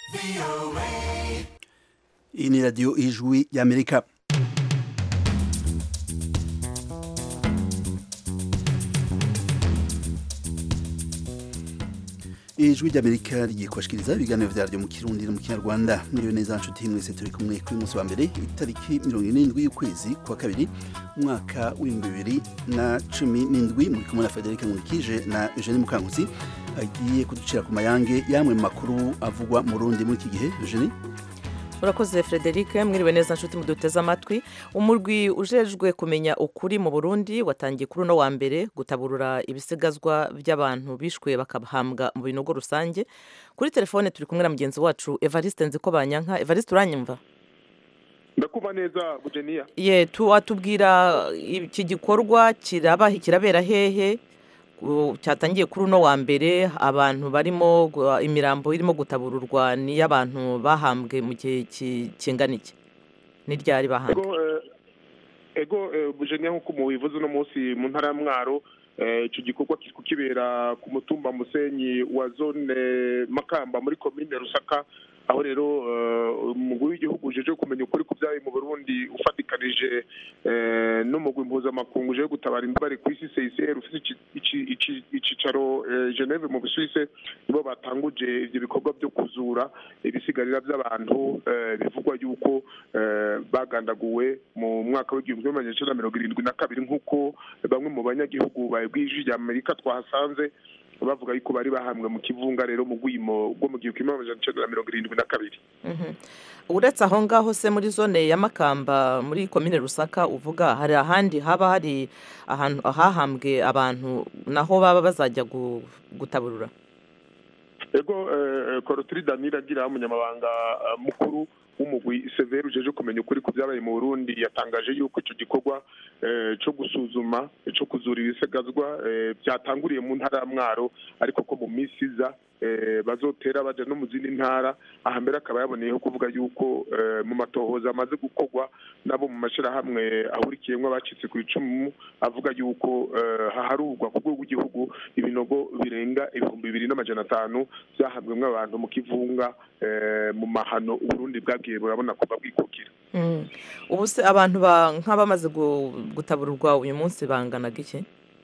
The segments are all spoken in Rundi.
iyi ni radiyo ijwi y'amerika ijwi ry'amerika rigiye kubashikiriza ibiganiro vyaryo mu kirundi no mu kinyarwanda mwiriwe neza nshuti mwese turi kumwe kuri munsi wa mbere itariki mirongo irindwi y'ukwezi kwa kabiri umwaka w'ibihumbi bibiri na cumi n'indwi muri kumwe na federike nkurikije na eugenie mukankusi agiye kuducira ku mayange yamwe mu makuru avugwa mu rundi muri iki gihe eugenie urakoze frederic mwiriwe neza nshuti muduteze amatwi umurwi ujejwe kumenya ukuri mu burundi watangiye kuri uno wa mbere gutaburura ibisigazwa by'abantu bishwe bakahambwa mu binogo rusange kuri telefone turi kumwe na mugenzi wacu evariste nziko banyanka evariste uranyumva ndakumva neza bugeniya ye tuwatubwira iki gikorwa kiraba kirabera hehe cyatangiye kuri uno wa mbere abantu barimo imirambo irimo gutabururwa n'iy'abantu bahambwe mu gihe kingana iki n'iryari bahambwe ego bujenya nk'uko mubivuze uno munsi mu ntara ya mwaro icyo gikorwa kiri kukibera ku mutumba musenyi wa zone makamba muri komine rusaka aho rero umugwi w'igihugu uje kumenya ukuri ku byabaye mu burundi ufatikanije n'umugwi mpuzamakungu uje gutabara imbabare ku isi csr ufite icicaro geneve mu busuwise nibo batanguje ibyo bikorwa byo kuzura ibisigarira by'abantu bivugwa yuko bagandaguwe mu mwaka w'igihumbi kimwe magana cyenda mirongo irindwi na kabiri nk'uko bamwe mu banyagihugu bw'ijwi rya amerika twahasanze bavuga yuko bari bahambwe mu kivunga rero mu rwimo rwo mu gihumbi kimwe magana cyenda na mirongo irindwi na kabiri uretse aho ngaho se muri zone ya makamba muri komine rusaka uvuga hari ahandi haba hari ahantu hahambwe abantu naho baba bazajya gutaburura ego korotiri danira agira umunyamabanga mukuru w'umugwi severi ujeje kumenya ukuri ku byabaye mu burundi yatangaje yuko icyo gikorwa cyo gusuzuma cyo kuzura ibisigazwa byatanguriye mu ntara ya mwaro ariko ko mu minsi iza bazotera bajya no mu zindi ntara aha mbere akaba yaboneyeho kuvuga yuko mu matohoza amaze gukorwa nabo mu mashyirahamwe ahurikiyemo abacitse ku icumu avuga yuko haharurwa ku rwego rw'igihugu ibinogo birenga ibihumbi bibiri n'amajana atanu byahambwemo abantu mu kivunga mu mahano uburundi bwagiye burabona kuva bwikukira ubu se abantu nk'abamaze gutabururwa uyu munsi banganaga iki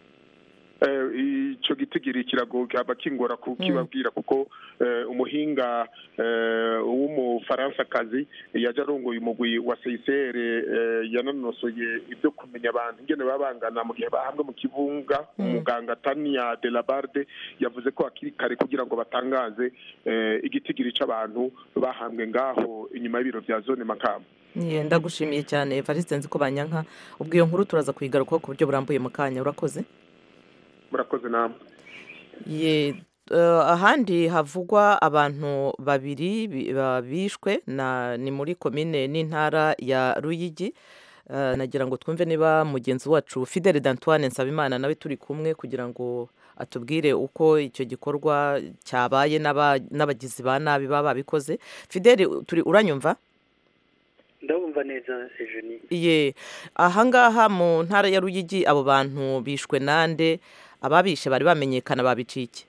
icyo gitigiri kirago cyaba kingora kukibabwira kuko umuhinga w'umufaransakazi yaje arongoye umugwi wa seyisere yananosoye ibyo kumenya abantu ingene baba bangana mu gihe bahambwe mu kivunga umuganga tania de la barde yavuze ko hakiri kare kugira ngo batangaze igitigiri cy'abantu bahambwe ngaho inyuma y'ibiro bya zone makamba ndagushimiye cyane evariste nzi ko banyanka ubwo iyo nkuru turaza kuyigarukaho ku buryo burambuye mu kanya urakoze murakoze namwe ye ahandi havugwa abantu babiri bishwe ni muri komine n'intara ya ruyigi nagira ngo twumve niba mugenzi wacu fidele d'antoine nsabimana nawe turi kumwe kugira ngo atubwire uko icyo gikorwa cyabaye n'abagizi ba nabi baba babikoze fidele turi uranyumva ndabumva neza ejeni ye ahangaha mu ntara ya ruyigi abo bantu bishwe nande ababishe bari bamenyekana babicike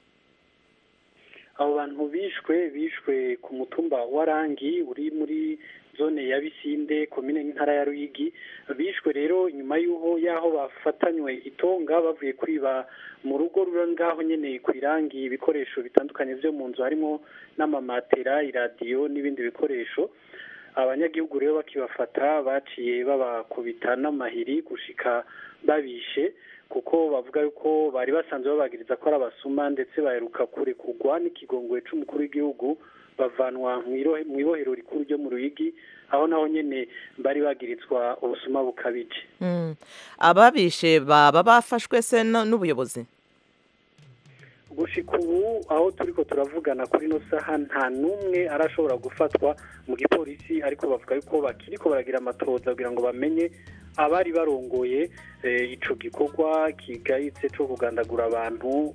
abo bantu bishwe bishwe ku mutumba wa rangi uri muri zone ya bisinde komine n'intara ya ruyigi bishwe rero nyuma y'aho y'aho bafatanywe itonga bavuye kwiba mu rugo ruri ngaho nyine ku irangi ibikoresho bitandukanye byo mu nzu harimo n'amamatera iradiyo n'ibindi bikoresho abanyagihugu rero bakibafata baciye babakubita n'amahiri gushika babishe kuko bavuga yuko bari basanzwe babagiriza ko ari abasuma ndetse baheruka kurekugwa n'ikigongwe cy'umukuru w'igihugu bavanwa mu ibohero rikuru ryo mu ruyigi aho naho nyine bari bagirizwa ubusuma bukabije ababishe baba bafashwe se n'ubuyobozi gushika ubu aho turi ko turavugana kuri ino saha nta n'umwe arashobora gufatwa mu gipolisi ariko bavuga yuko bakiri ko baragira amatoza kugira ngo bamenye abari barongoye icyo gikorwa kigayitse cyo kugandagura abantu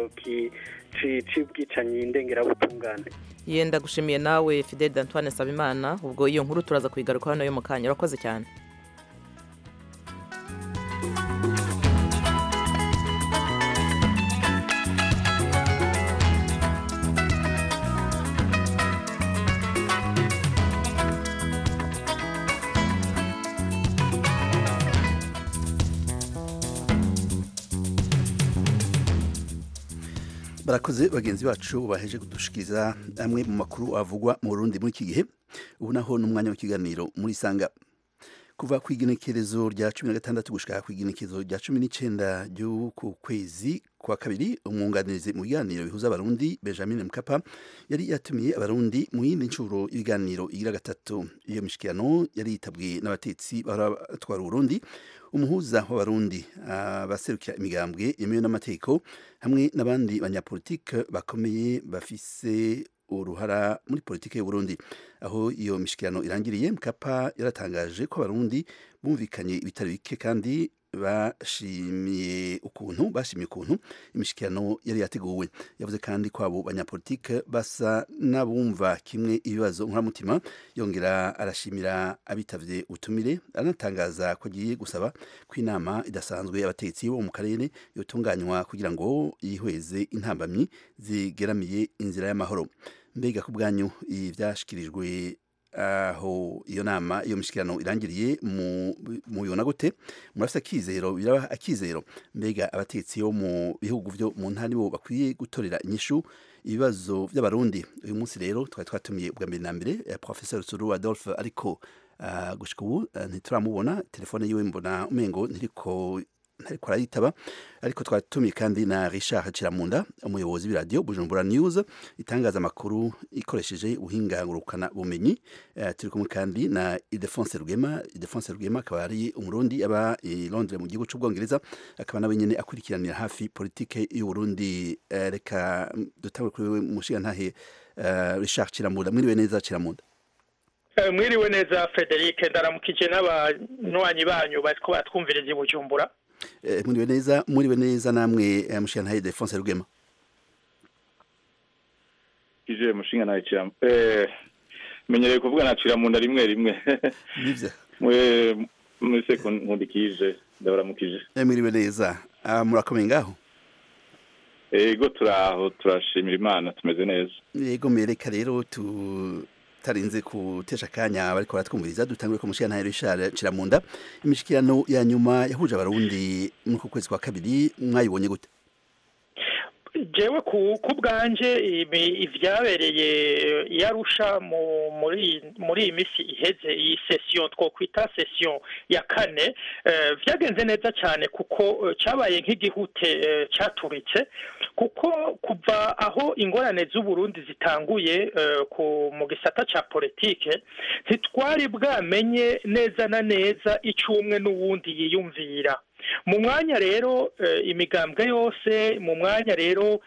cy'ubwicanyi ndengerabutungane yenda gushimiye nawe fidel d'antoine sabimana ubwo iyo nkuru turaza kuyigarukaho nayo mu kanya urakoze cyane barakoze bagenzi bacu baheje kudushikiriza amwe mu makuru avugwa mu Burundi muri iki gihe ubu naho n'umwanya w'ikiganiro muri sanga kuva ku igenekerezo rya cumi na gatandatu gushika ku igenekerezo rya cumi n'icenda ry'uku kwezi kwa kabiri umwunganizi mu biganiro bihuza abarundi benjamin mkapa yari yatumiye abarundi mu yindi ncuro y'ibiganiro igira gatatu iyo mishikirano yari yitabwe n'abatetsi bahora batwara uburundi umuhuza w'abarundi abaserukira imigambwe yemewe n'amategeko hamwe n'abandi banyapolitike bakomeye bafise uruhara muri politike y'uburundi aho iyo mishikirano irangiriye mkapa yaratangaje ko abarundi bumvikanye ibitari bike kandi bashimiye ukuntu bashimiye ukuntu imishikirano yari yateguwe yavuze kandi ko abo banyapolitike basa n'abumva kimwe ibibazo nkoramutima yongera arashimira abitavye utumire anatangaza ko agiye gusaba ko inama idasanzwe y'abategetsi bo mu karere yotunganywa kugira ngo yihweze intambamyi zigeramiye inzira y'amahoro mbega ku bwanyu ivyashikirijwe aho iyo nama iyo mishikirano irangiriye mu bibona gute murafite akizero biraba akizero mbega abatetsi bo mu bihugu byo mu ntara bo bakwiye gutorera inyishu ibibazo by'abarundi uyu munsi rero twari twatumiye ubwa mbere na mbere professeur Suru Adolphe ariko uh, gushika ubu uh, ntituramubona telefone yiwe mbona umengo ntiriko ntariko arayitaba ariko twatumiye kandi na Richard Ciramunda umuyobozi w'iradio Bujumbura News itangaza amakuru ikoresheje ubuhinga ngurukana bumenyi uh, turi kumwe kandi na Ildefonse Rugema Ildefonse Rugema akaba ari umurundi aba i Londres mu gihugu c'ubwongereza akaba nawe nyene akurikiranira hafi politike y'u Burundi uh, reka dutangure kuri wewe mushiga ntahe uh, Richard Ciramunda mwiriwe neza Ciramunda mwiriwe neza Frederic ndaramukije n'abanywanyi banyu bariko batwumviriza i Bujumbura muriwe neza muriwe neza namwe mushinga ntaye Defonse Rugema ije mushinga ntaye cyam eh menyereye kuvuga nacira mu nda rimwe rimwe nivyo mwe muri sekondi nkundikije ndabaramukije muriwe neza murakomeye ngaho ego turaho turashimira imana tumeze neza yego mereka rero tu tarinze kutesha kanya bariko baratwumviriza dutangure ko mushikana Richard Ciramunda imishikirano ya nyuma yahuje abarundi muri ku kwezi kwa kabiri mwayibonye gute jewe ku bwanje ivyabereye yarusha muri muri iyi misi iheze iyi session twokwita session ya kane vyagenze neza cyane kuko cabaye nk'igihute caturitse kuko kuva aho ingorane z'uburundi zitanguye mu gisata ca politike ntitwari bwamenye neza na neza icumwe n'uwundi yiyumvira mu mwanya rero imigambwe yose mu mwanya rero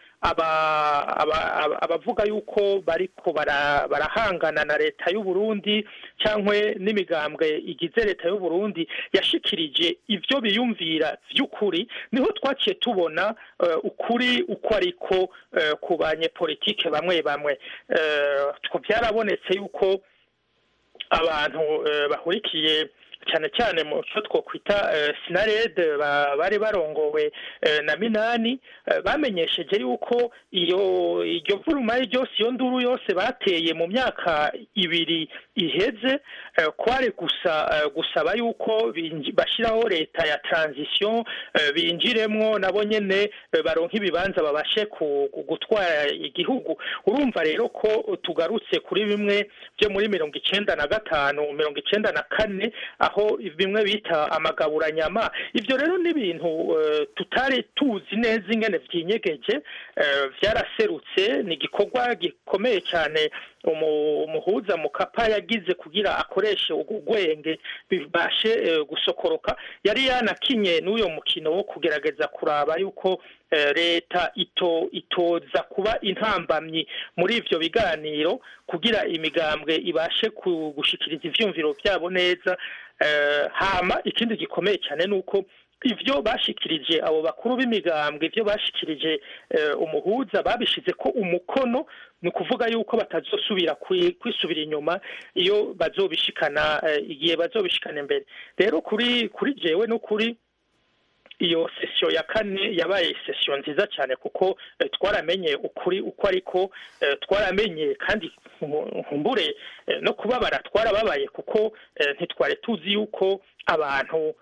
abavuga yuko bariko barahangana na leta y'u Burundi cyangwa n'imigambwe igize leta y'u Burundi yashikirije ibyo biyumvira by'ukuri niho twaciye tubona ukuri uko ariko ku banyepolitike bamwe bamwe byarabonetse yuko abantu bahurikiye cyane cyane mu cyo twokwita sinarede bari barongowe na minani bamenyesheje yuko iyo iryo vurumari ryose iyo nduru yose bateye mu myaka ibiri iheze kwari gusa gusaba yuko bashyiraho leta ya transition binjiremwo nabo nyene baronka ibibanza babashe gutwara igihugu urumva rero ko tugarutse kuri bimwe byo muri mirongo icenda na gatanu mirongo icenda na kane aho bimwe bita amagaburanyama ibyo rero ni ibintu tutari tuzi neza ingene byinyegeje byaraserutse ni igikorwa gikomeye cyane umuhuza mukapa yagize kugira akoreshe ubwenge bibashe gusokoroka yari yanakinye n'uyo mukino wo kugerageza kuraba yuko leta ito itoza kuba intambamyi muri ivyo biganiro kugira imigambwe ibashe gushikiriza ivyumviro byabo neza hama ikindi gikomeye cyane ni uko ivyo bashikirije abo bakuru b'imigambwe ivyo bashikirije umuhuza babishize ko umukono ni ukuvuga yuko batazosubira kwisubira inyuma iyo bazobishikana igihe bazobishikana imbere rero kuri kuri jewe no kuri iyo sesiyo ya kane yabaye sesiyo nziza cyane kuko twaramenye ukuri uko ariko twaramenye kandi nkumbure no kubabara twarababaye kuko ntitwari tuzi yuko abantu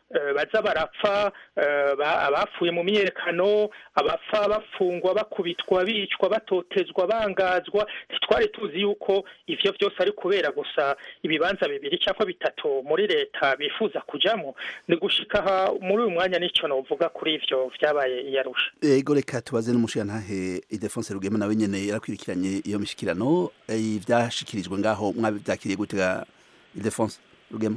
eh, baza barapfa eh, ba- abapfuye mu myiyerekano abapfa bafungwa bakubitwa bicwa batotezwa bangazwa ntitwari tuzi yuko ivyo vyose ari kubera gusa ibibanza bibiri cyangwa bitatu muri leta bifuza kujamo ni gushika aha muri uyu mwanya nico novuga kuri ivyo vyabaye i Arusha ego reka tubaze n'umushirantahe Ildefonse Rugema nawe nyene yarakwirikiranye iyo mishikirano eh, ivyashikirijwe ngaho mwabyakiriye gute ga Ildefonse Rugema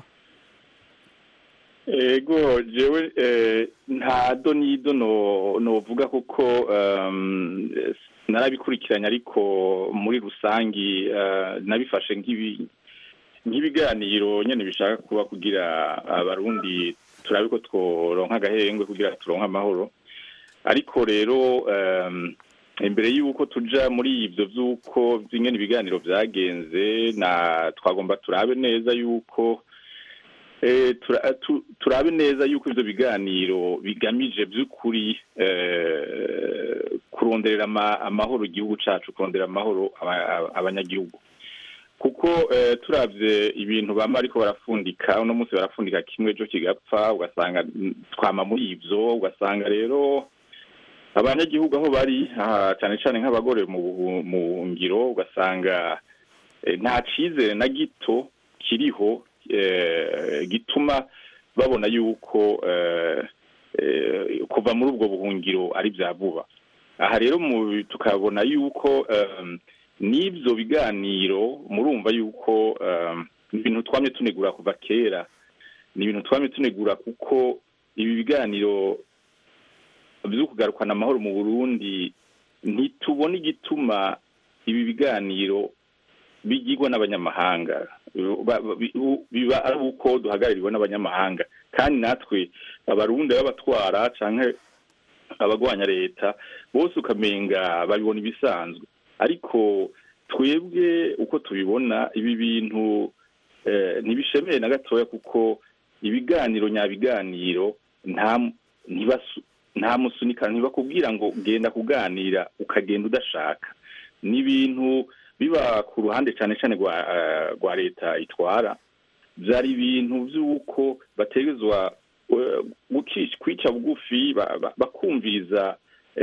ego jewe eh, nta do n'ido no novuga kuko um, eh, narabikurikiranye ariko muri rusangi eh, nabifashe nk'ibi nk'ibiganiro nyene bishaka kuba kugira abarundi turabe ko tworonka agahengwe kugira turonke amahoro ariko rero um, imbere y'uko tuja muri ivyo vy'uko vy'ingene ibiganiro vyagenze na twagomba turabe neza y'uko Eh, tura- tu- turabe neza yuko ivyo biganiro bigamije vy'ukuri eh, kuronderera ama- amahoro igihugu cacu kurondera amahoro aba- aba- abanyagihugu kuko eh, turavye ibintu bama ariko barafundika uno munsi barafundika kimwe ejo kigapfa ugasanga mm, twama muri ivyo ugasanga rero abanyagihugu aho bari aha, cane cane nk'abagore mu buhu- mu buhungiro ugasanga eh, nta cizere na gito kiriho eh, gituma babona yuko eh, eh, kuva muri ubwo buhungiro ari bya vuba aha rero mu- tukabona yuko em, n'ibyo biganiro murumva yuko em, ni ibintu twamye tunegura kuva kera ni ibintu twamye tunegura kuko ibi biganiro byo kugarukana amahoro mu burundi ntitubona igituma ibi biganiro bigirwa n'abanyamahanga Ba- ba- bi- u- biba ari uko duhagarariwe n'abanyamahanga kandi natwe abarundi b'abatwara canke abagwanya leta bose ukamenga babibona ibisanzwe ariko twebwe uko tubibona ibi bintu eh, ntibishemeye na gatoya kuko ibiganiro nyabiganiro nta ntibasu- nta musunikano ntibakubwira ngo genda kuganira ukagenda udashaka ni ibintu biba ku ruhande cyane cyane rwa eh, rwa leta itwara byari ibintu by'uko bategezwa eh, guki- kwica bugufi ba- ba- bakumviriza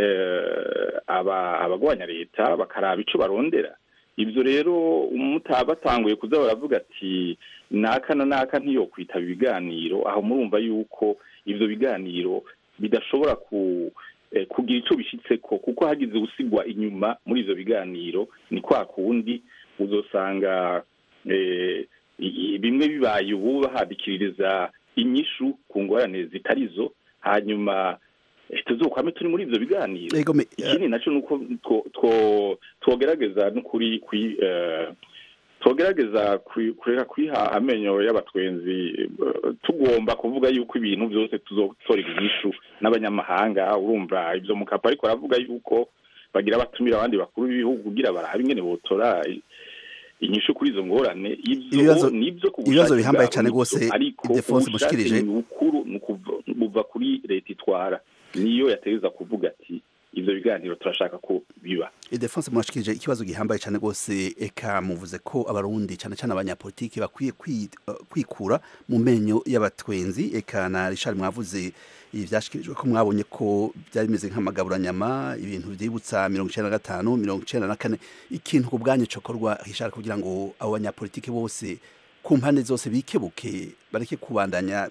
eh, aba- abagwanya leta bakaraba ico barondera ibyo rero umutaba batanguye kuza baravuga ati naka na naka ntiyokwitaba ibiganiro aho murumva yuko ivyo biganiro bidashobora ku eh, kugira ico bishitseko kuko hagize usigwa inyuma muri ivyo biganiro ni kwa kundi uzosanga eh, i- i- bimwe bibaye ubu bahadikiririza inyishu ku ngorane zitarizo hanyuma eh, tuzokwame turi muri ivyo biganiro ego me ikindi nacyo ni uko two- two- twogerageza n'ukuri kwi eh, twogerageza kwi- kureka kwiha amenyo y'abatwenzi eh, tugomba kuvuga yuko ibintu byose tuzotorera inyishu n'abanyamahanga urumva ibyo mukapa ariko aravuga yuko bagira batumira abandi bakuru b'ibihugu kugira barabe ingene botora i- inyishu kuri izo ngorane ivyo Ibibazo- nivyo ku ibibazo bushake bihambaye bwabo cane nivyo, rwose ariko Ildefonse ubushake mushikirije. ni bukuru ni ukuva- buva kuri leta itwara niyo yategeza kuvuga ati ivyo biganiro turashaka ko biba Ildefonse mwashikirije ikibazo gihambaye cyane rwose eka muvuze ko abarundi cyane cyane abanyapolitiki bakwiye kwi- eh, kwikura mu menyo y'abatwenzi eka na Richard mwavuze ibi vyashikirijwe ko mwabonye ko byari bimeze nk'amagaburanyama ibintu vyibutsa mirongo icenda na gatanu mirongo icenda na kane ikintu ku bwanyu cokorwa Richard kugira ngo abo banyapolitiki bose ku mpande zose bikebuke bareke kubandanya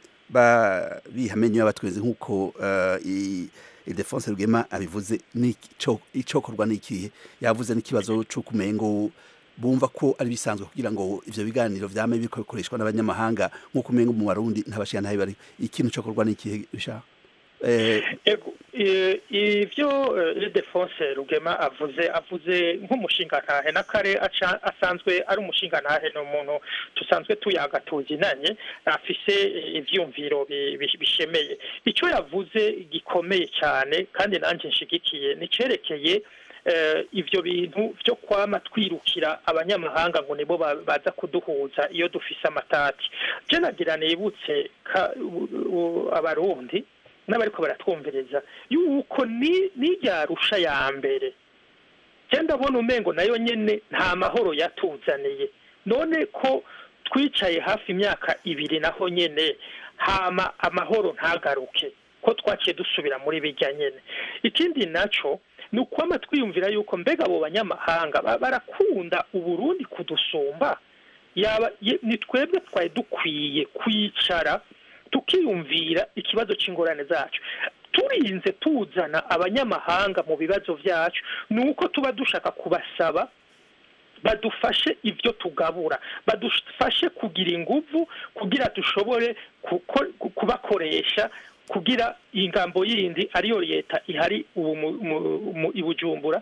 ba biha amenyo y'abatwenzi nk'uko eh, i- Ildefonse Rugema abivuze nico icokorwa nikihe yavuze n'ikibazo cyo kumengo bumva ko ari bisanzwe kugira ngo ivyo biganiro vyame biriko bikoreshwa n'abanyamahanga nk'uko umengo mu Barundi ntabashira ntabe bari ikintu cokorwa nikihe bisha eh Ego, eh, ivyo eh, Ildefonse Rugema avuze avuze nk'umushingantahe n'akare aca- asanzwe ari umushingantahe ni umuntu tusanzwe tuyaga tuzinanye afise eh, ivyumviro bi- bi- bishemeye ico yavuze gikomeye cyane kandi nanje nshigikiye nicerekeye eh, ivyo bintu vyo kwama twirukira abanyamahanga ngo nibo ba- baza kuduhuza iyo dufise amatati je nagira nibutse ka- u- u- abarundi n'abariko baratwumviriza yuko ni n'irya rusha ya mbere je ndabona umengo nayo nyene nta mahoro yatuzaniye none ko twicaye hafi imyaka ibiri naho nyene hama amahoro ntagaruke ko twaciye dusubira muri bijya nyine ikindi nacyo ni ukwama twiyumvira yuko mbega abo banyamahanga barakunda uburundi kudusumba yaba ni twebwe twari dukwiye kwicara tukiyumvira ikibazo cy'ingorane zacu turinze tuzana abanyamahanga mu bibazo byacu ni uko tuba dushaka kubasaba badufashe ibyo tugabura badufashe kugira ingufu kugira dushobore kubakoresha kugira ingambo yindi ariyo leta ihari ubu i bujumbura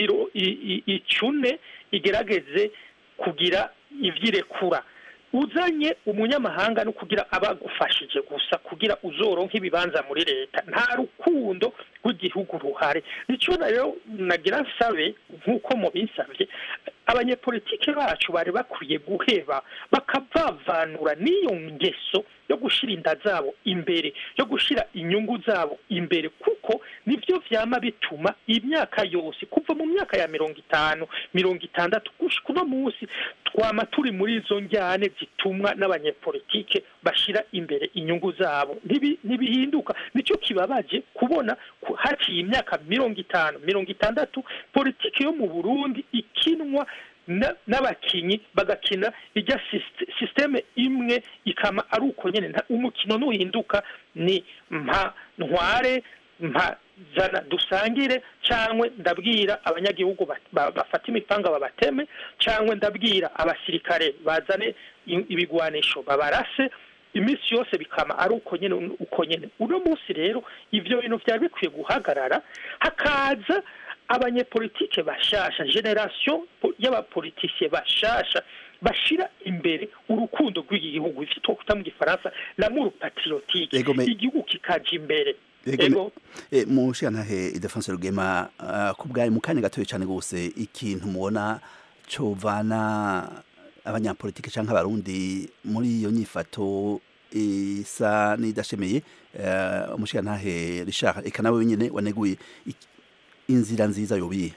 icune igerageze kugira ibyirekura uzanye umunyamahanga no kugira abagufashije gusa kugira uzoronke ibibanza muri leta nta rukundo rw'igihugu ruhari nicyo rero nagira nsabe nk'uko mubinsabye abanyepolitike bacu bari bakwiye guheba bakavavanura n'iyo ngeso yo gushyira inda zabo imbere yo gushyira inyungu zabo imbere kuko nibyo byama bituma imyaka yose kuva mu myaka ya mirongo itanu mirongo itandatu gushika uno munsi twama turi muri izo njyane zitumwa n'abanyepolitike bashyira imbere inyungu zabo ntibihinduka nicyo kibabaje kubona haciye imyaka mirongo itanu mirongo itandatu politiki yo mu burundi ikinwa n'abakinnyi bagakina ijya sisiteme imwe ikama ari uko nyine umukino nuhinduka ni mpa ntware mpa zana dusangire cyangwa ndabwira abanyagihugu bafata imipanga babateme cyangwa ndabwira abasirikare bazane ibigwanisho babarase iminsi yose bikama ari uko nyine uko nyine uno munsi rero ibyo bintu byari bikwiye guhagarara hakaza abanyepolitike bashasha generasiyo y'abapolitisiye bashasha bashira imbere urukundo rw'iki gihugu ivyo twokuta mu gifaransa l'amour patriotique igihugu kikaja imbere ego mu shantahe idefonse rugema ku bwawe mu kanya gatoya cyane rwose ikintu mubona covana abanyapolitike cyangwa abarundi muri iyo nyifato isa n'idashemeye umushirantahe Richard eka nawe wenyine waneguye inzira nziza yobiye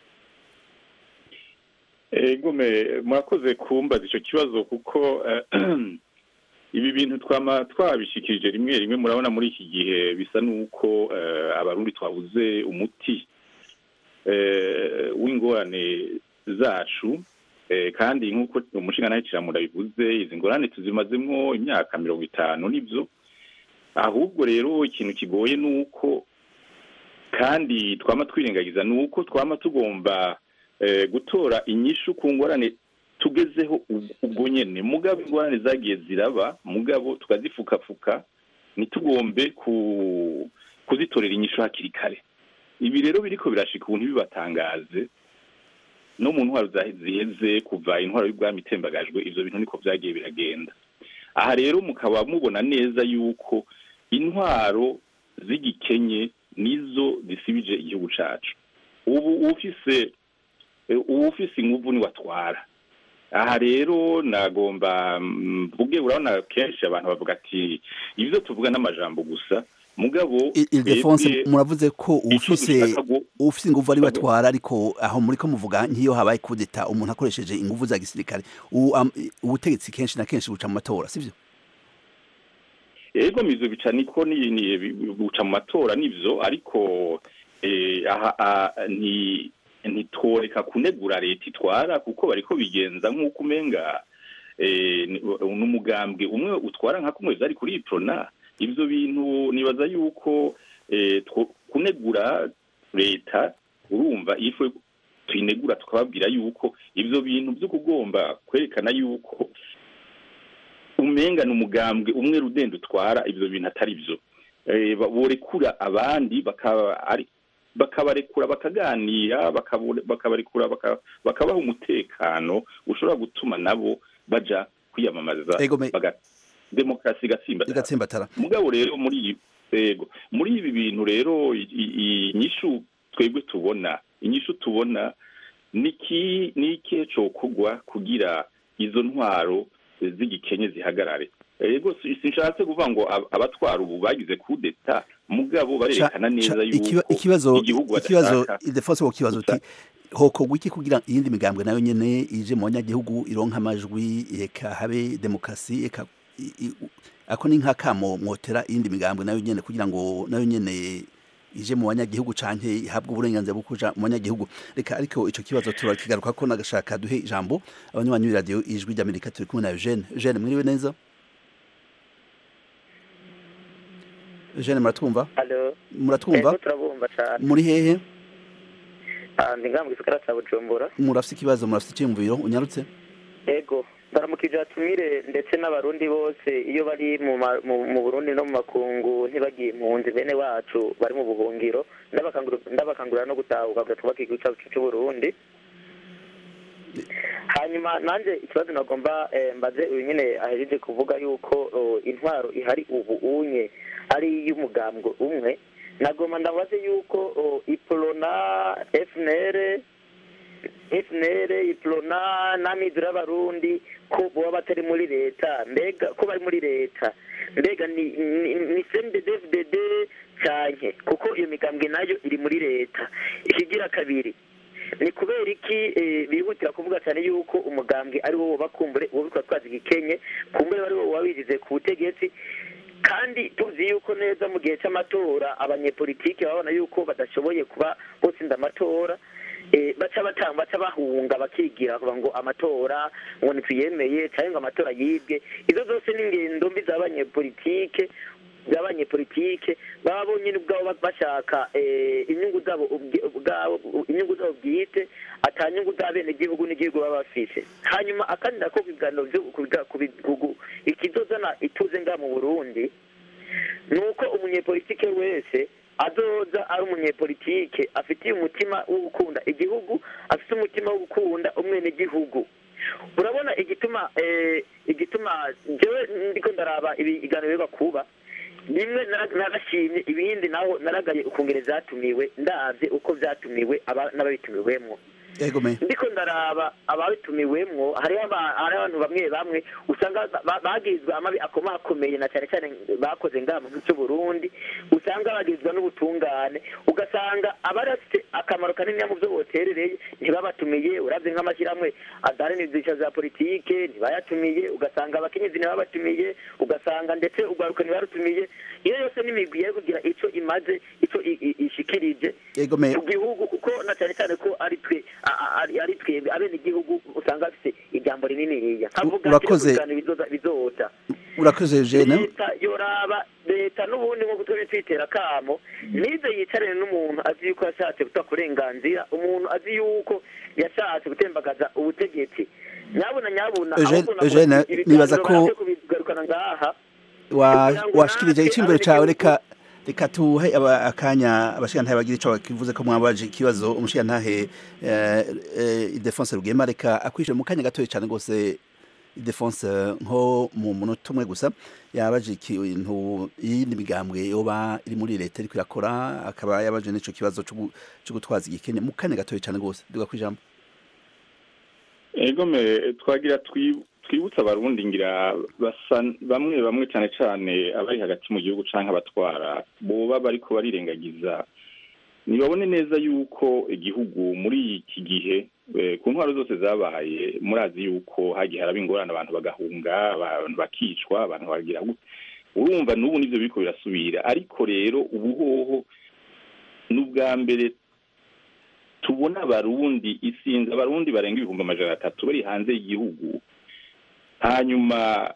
egome murakoze kumbaza icyo kibazo kuko ibi bintu twama twabishikirije rimwe rimwe murabona muri iki gihe bisa n'uko abarundi twabuze umuti w'ingorane zacu kandi nk'uko umushinga nawe kiramura bivuze izi ngorane tuzimazemo imyaka mirongo itanu nibyo ahubwo rero ikintu kigoye ni uko kandi twama twirengagiza ni uko twama tugomba gutora inyishu ku ngorane tugezeho ubwo nyine mugabo ingorane zagiye ziraba mugabo tukazifukafuka ntitugombe kuzitorera inyishu hakiri kare ibi rero biriko birashika ubu ntibibatangaze no mu ntwaro ziheze kuva intwaro y'ubwami itembagajwe ivyo bintu niko vyagiye biragenda aha rero mukaba mubona neza yuko intwaro z'igikenye nizo zisibije igihugu cacu ubu ufise ubu ufise inguvu ni watwara aha rero nagomba mvuge urabona kenshi abantu bavuga ati ibyo tuvuga n'amajambo gusa mugabo Ildefonse muravuze ko ufise ufise inguvu ari batwara ariko aho muri ko muvuga nk'iyo habaye kudeta umuntu akoresheje inguvu za gisirikare ubutegetsi kenshi na kenshi buca mu matora sivyo yego mizo bica niko ni buca mu matora nivyo ariko aha ni ntitoreka kunegura leta itwara kuko bariko bigenza nk'uko umenga n'umugambwe umwe utwara nka kumwe vyari kuri iprona ivyo bintu nibaza yuko kunegura leta urumva ifu tuyinegura tukababwira yuko ivyo bintu vyo kugomba kwerekana yuko umenga ni umugambwe umwe rudende utwara ivyo bintu atari vyo borekura abandi bakaba ari bakabarekura bakaganira bakabarekura bakabaha umutekano ushobora gutuma nabo baja kwiyamamaza demokarasi igatsimbatara mugabo rero muri yego muri ibi bintu rero inyishu twebwe tubona inyishu tubona niki nikihe cokugwa kugira izo ntwaro z'igikenye zihagarare yego sinshatse kuvuga ngo abatwara ubu bagize kudeta mugabo barerekana neza yuko ikibazo ikibazo idefonse ko kibazo uti hokorwa iki kugira iyindi migambwe nayo nyene ije mu banyagihugu ironka amajwi eka habe demokarasi eka ako ni nk'akamo mwotera iyindi migambwe nayo nyene kugira ngo nayo nyene ije mu banyagihugu canke ihabwe uburenganzira bwo kuja mu banyagihugu reka ariko ico kibazo turakigaruka ko nagashaka duhe ijambo abanywanyi b'iradiyo ijwi ry'amerika turi kumwe na eugene eugene mwiriwe neza eugene muratwumva Alo. muratwumva Ego turabumva cyane. muri hehe Ah, ndi ngaha mu gisagara cya Bujumbura. murafise ikibazo murafise iciyumviro unyarutse Ego. Baramukije atumire ndetse n'abarundi bose iyo bari mu ma- mu mu Burundi no mu makungu ntibagiye impunzi bene wacu bari mu buhungiro ndabakangurira ndabakangurira no gutahuka kugira twubake igihugu cyacu cy'u Burundi. hanyuma nanjye ikibazo nagomba eh, mbaze uyu nyine ahejeje kuvuga yuko oh, intwaro ihari ubu unye ari iy'umugambwe umwe nagomba ndabaze yuko oh, iprona fnr fnr iprona n'amizero y'abarundi ko boba batari muri leta mbega ko bari muri leta mbega ni ni, ni cndddfdd canke kuko iyo migambwe nayo iri muri leta ikigira kabiri ni kubera iki eh, bihutira kuvuga cyane yuko umugambwe ari wo bakumbure uwo bitwa twazi gikenye kumbure ari wo wabigize ku butegetsi kandi tuzi yuko neza mu gihe cy'amatora abanyepolitike babona yuko badashoboye kuba botsinda amatora eh, baca batanga baca bahunga bakigira kuvuga ngo amatora ngo ntituyemeye cyangwa ngo amatora yibwe izo zose ni ingendo mbi z'abanyepolitike z'abanyepolitike baba bonyine ubwabo bashaka eh, inyungu zabo ubwi- ubwabo inyungu zabo bwite ata nyungu z'abenegihugu n'igihugu baba bafise hanyuma akandi nako ku biganiro byo kubiga- kubi- kugu- ikizozana ituze nga mu burundi ni uko umunyepolitike wese azoza ari umunyepolitike afitiye umutima wo gukunda igihugu afite umutima wo gukunda umwenegihugu urabona igituma eh, igituma jewe ndiko ndaraba ibiganiro biba kuba bimwe nara- narashimye ibindi naho naragaye ukungene vyatumiwe ndavye uko vyatumiwe aba- n'ababitumiwemwo yego me ndiko ndaraba ababitumiwemwo hariho aba- hariho abantu bamwe bamwe usanga ba- ba- bagizwe amabi akomakomeye na cyane cyane bakoze ngaha mu gihugu cy'u Burundi usanga bagizwe n'ubutungane ugasanga abari bafite akamaro kanini mu byo boterereye ntibabatumiye uravye nk'amashyirahamwe adaharanira ibyiciro za politike ntibayatumiye ugasanga abakenyezi ntibabatumiye ugasanga ndetse urwaruka ntibarutumiye iyo yose n'imigwi yari kugira ico imaze ico i- i- ishikirije yego me ku gihugu kuko na cyane cyane ko ari twe a- a- ari ari twebwe abene igihugu usanga bafite ijambo rininiya nkavuga Urakoze. bizoza bizoza urakoze eugene leta yoraba leta n'ubundi nko tujye twitera akamo nize yicarane n'umuntu azi yuko yashatse guta kurenganzira umuntu azi yuko yashatse gutembagaza ubutegetsi nyabuna nyabuna Eugene- ahubwo navuga Eugene, ati, ibiganiro nibaza ko- bareke kubigarukana ngaha wa kugira ngo washikirije natwe icyumviro cyawe abenegihugu- reka reka tuhe aba- akanya abashigantahe bagira ico bakivuze ko mwabaje ikibazo umushigantahe eh, eh, Ildefonse Rugema reka akwishyure mu kanya gatoya cyane rwose Ildefonse nko mu munota umwe gusa yabaje ikintu iyindi migambwe yoba iri muri leta iriko irakora akaba yabaje n'ico kibazo co gu- co gutwaza igikene mu kanya gatoya cyane rwose duga kwijambo ego me twagira twi- twibutse abarundi ngira basa bamwe bamwe cyane cyane abari hagati mu gihugu canke abatwara boba bariko barirengagiza nibabone neza yuko igihugu muri iki gihe eh, ku ntwaro zose zabaye murazi yuko hagiye haraba ingorane abantu bagahunga abantu bakicwa abantu bagira gute urumva n'ubu nivyo biriko birasubira ariko rero ubuhoho n'ubwa mbere tubona abarundi isinzi abarundi barenga ibihumbi amajana atatu bari hanze y'igihugu hanyuma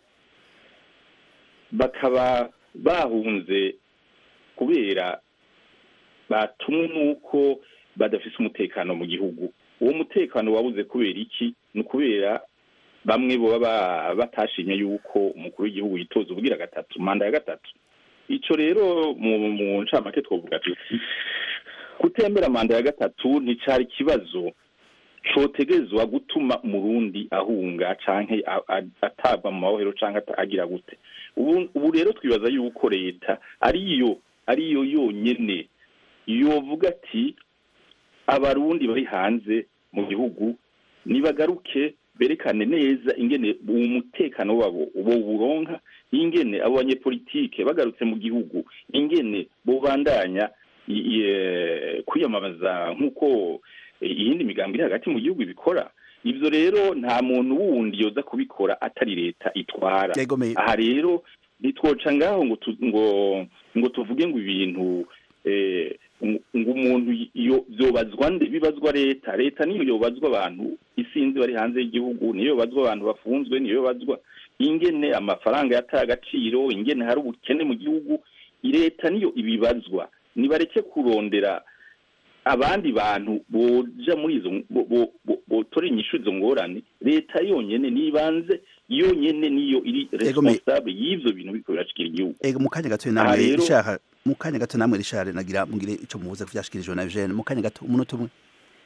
bakaba bahunze kubera batumwe n'uko badafise umutekano mu gihugu uwo mutekano wabuze kubera iki ni ukubera bamwe boba ba- batashimye yuko umukuru w'igihugu yitoza ubwira gatatu manda ya gatatu ico rero mu mu ncamake twovuga tuti kutembera manda ya gatatu nticari ikibazo cotegezwa gutuma umurundi ahunga canke a- a- atabwa mu mabohero canke ata- agira gute ubu ubu rero twibaza yuko leta ariyo ariyo yonyene yovuga ati abarundi bari hanze mu gihugu nibagaruke berekane neza ingene uwo mutekano wabo bo buronka ingene abo banyepolitike bagarutse mu gihugu ingene bobandanya i- i- eh, kwiyamamaza nk'uko eh, iyindi migambi iri hagati mu gihugu ibikora ivyo rero nta muntu wundi yoza kubikora atari leta itwara yego me aha rero ntitwoca ngaho ngo tu- ngo ngo tuvuge ngo ibintu eh, ngo ngo umuntu iyo byobazwa nde bibazwa leta leta niyo yobazwa abantu isinzi bari hanze y'igihugu niyo yobazwa abantu bafunzwe niyo yobazwa ingene amafaranga yataye agaciro ingene hari ubukene mu gihugu leta niyo ibibazwa nibareke kurondera abandi bantu boja muri izo bo- bo- bo- botora inyishu izo ngorane leta yonyene nibanze yonyene niyo iri Ego me- responsable y'ivyo bintu biriko birashikira igihugu ego mu kanya gato Aha namwe rero- rishaka mu kanya gato namwe rishare nagira mugire ico muvuze ku vyashikirijwe na Eugene mu kanya gato umunota umwe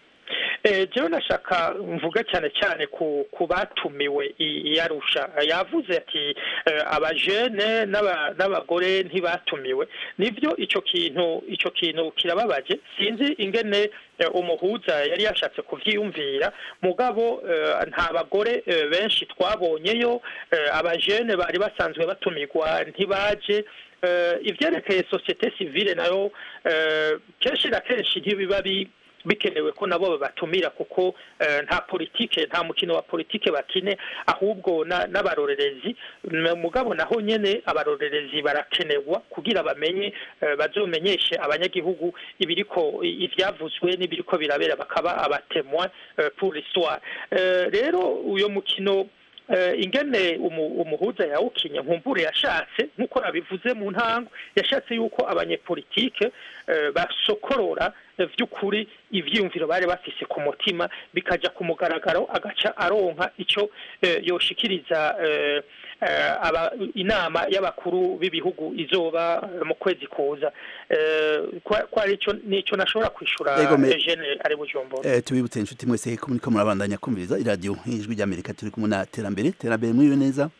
Eh, jewe nashaka mvuga cyane cyane ku ku batumiwe i- i Arusha yavuze ati eh, abajene n'aba- n'abagore ntibatumiwe nivyo ico kintu ico kintu kirababaje sinzi ingene eh, umuhuza yari yashatse kuvyiyumvira mugabo eh, nta bagore eh, benshi twabonyeyo eh, abajene bari basanzwe batumirwa ntibaje eh, ivyerekeye societe civile nayo eh, kenshi na kenshi ntibiba bi bikenewe ko nabo babatumira kuko eh, nta politike nta mukino wa politike bakine ahubwo na- n'abarorerezi M- mugabo naho nyene abarorerezi barakenerwa kugira bamenye eh, bazomenyeshe abanyagihugu ibiriko i- ivyavuzwe n'ibiriko birabera bakaba abatemwa pour l'histoire Eh, rero uyo mukino eh, ingene umu- umuhuza yawukinye nkumbure yashatse nk'uko nabivuze mu ntango yashatse yuko abanyepolitike eh, basokorora eh, vy'ukuri ivyiyumviro bari bafise ku mutima bikaja ku mugaragaro agaca aronka ico eh, yoshikiriza eh, eh, aba, inama y'abakuru b'ibihugu izoba eh, mu kwezi kuza eh, kwa- kwari ico nico nashobora kwishura Ego me- Eugene ari bujumbura Eh, tubibutse inshuti mwese ko muriko murabandanya kumviriza iradiyo ijwi ry'amerika turi kumwe na terambere terambere mwiriwe neza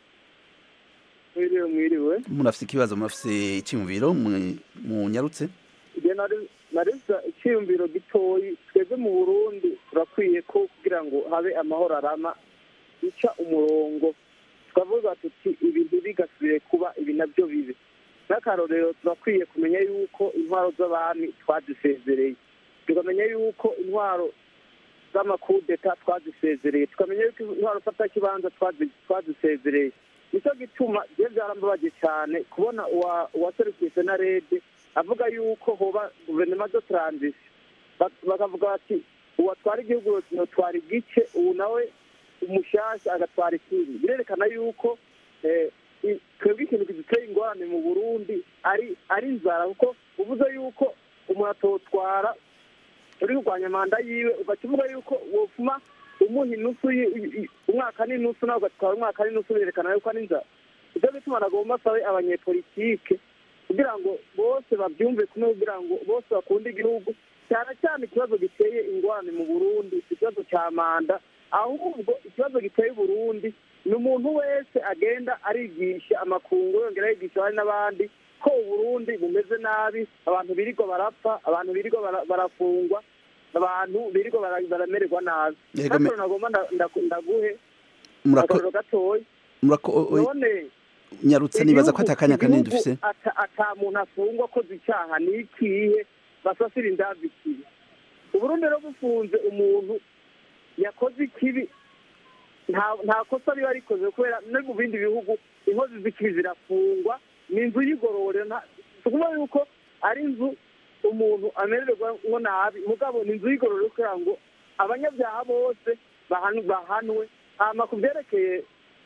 mwiriwe mwiriwe murafise ikibazo murafise iciyumviro mwe- munyarutse igihe narisa icyiyumviro gitoyi twebwe mu burundi turakwiye ko kugira ngo habe amahoro arama ica umurongo tukavuga tuti ibintu bigasubire kuba ibi nabyo bibi n'akarorero turakwiye kumenya yuko intwaro z'abami twazisezereye tukamenya yuko intwaro z'amakudeta twazisezereye tukamenya yuko intwaro fatakibanza twazi- twazisezereye nicyo gituma byo byarambabaje cyane kubona uwa- uwaserukiye senarede avuga yuko hoba guverinoma zo taranzisi bakavuga bati uwatwara igihugu yotwara igice ubu nawe umushasha agatwara ikindi birerekana yuko eh, i- twebwe ikintu kiduteye ingorane mu burundi ari ari inzara kuko uvuze yuko umuntu atotwara uri kurwanya manda yiwe ugaca uvuga yuko wofuma umuha inusu yi- i- i- umwaka n'inusu nawe ugatwara umwaka n'inusu birerekana yuko ari inzara ivyo bituma nagomba asabe abanyepolitike kugira ngo bose babyumve kumwe kugira ngo bose bakunde igihugu cyane cyane ikibazo giteye ingorane mu burundi ikibazo cya manda ahubwo ikibazo giteye uburundi ni umuntu wese agenda arigisha amakungu yongera yigisha abandi n'abandi ko uburundi bumeze nabi abantu birirwa barapfa abantu birirwa bara- barafungwa abantu birirwa bara- baramererwa nabi Yego, me- natwe nagomba nda- nda- ndaguhe murako akarorero gatoya murako o- o- none nyarutse nibaza ko igihugu- atakanya kanini igihugu dufise ata ata muntu afungwa akoze icyaha ni ikihe basasira indavi ikibi uburundi rero bufunze umuntu yakoze ikibi nta nta kosa riba rikoze kubera no mu bindi bihugu inkozi z'ikibi zirafungwa ni inzu y'igororero nta- si ukuvuga yuko ari inzu umuntu amererwa ngo nabi mugabo ni inzu y'igororero kugira ngo abanyabyaha bose bahanwe bahanwe hama ku byerekeye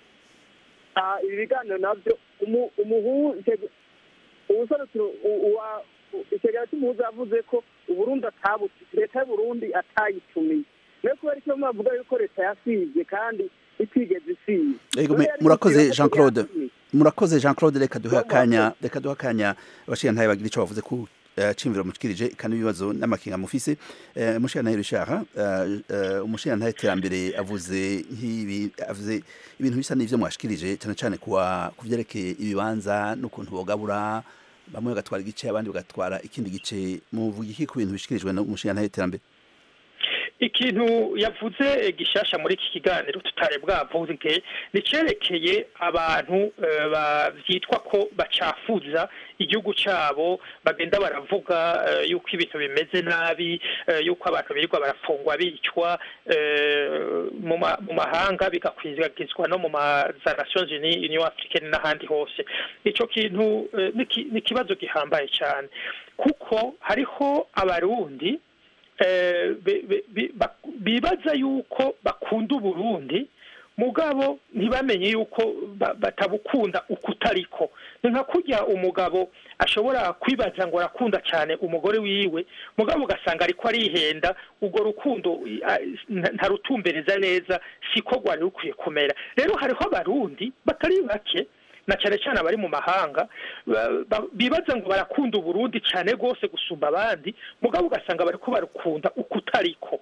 ah, ibi biganiro nabyo umu- umuhu icyo- ubuserukiro u- uwa- u- ikigega cy'umuhuza yavuze ko uburundi atabuti leta y'uburundi atayitumiye niyo kubera icyo bavuga yuko leta yasivye kandi itigeze isiye Ego, me- None yari murakoze kugira ko Jean Claude. yatumiye. murakoze jean claude reka duhe Murakoze. akanya reka duhe akanya abashirantahe bagira ico bavuze ku eh, cimviro mushikirije kandi ibibazo n'amakinga mufise Eh, umushirantahe rishaka umushirantahe terambere avuze nk'ibi avuze ibintu bisa n'ivyo mwashikirije cyane cyane kuwa kuvyerekeye ibibanza n'ukuntu bogabura bamwe bagatwara igice abandi bagatwara ikindi gice muvuga iki ku bintu bishikirijwe n'umushirantahe terambere ikintu yavuze gishasha muri iki kiganiro tutari bwavuge nicerekeye abantu byitwa ko bacafuza igihugu cyabo bagenda baravuga yuko ibintu bimeze nabi yuko abantu birirwa barafungwa bicwa mu mahanga bigakwizagizwa no mu za nations unies union africaine n'ahandi hose icyo kintu ni ikibazo gihambaye cyane kuko hariho abarundi bibaza yuko bakunda uburundi mugabo ntibamenye yuko batabukunda uko utariko ni nka kurya umugabo ashobora kwibaza ngo arakunda cyane umugore wiwe mugabo ugasanga ariko arihenda urwo rukundo ntarutumbereza neza siko rwari rukwiye kumera rero hariho abarundi batari bake na cyane cyane abari mu mahanga bibaza ngo barakunda uburundi cyane rwose gusumba abandi mugabo ugasanga bari ko barukunda uko utariko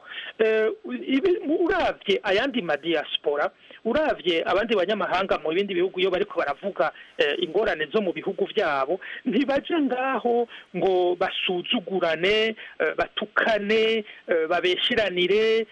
urabye ayandi madiyasipora urabye abandi banyamahanga mu bindi bihugu iyo bariko baravuga ingorane zo mu bihugu byabo ntibaje ngaho ngo basuzugurane batukane babeshiranire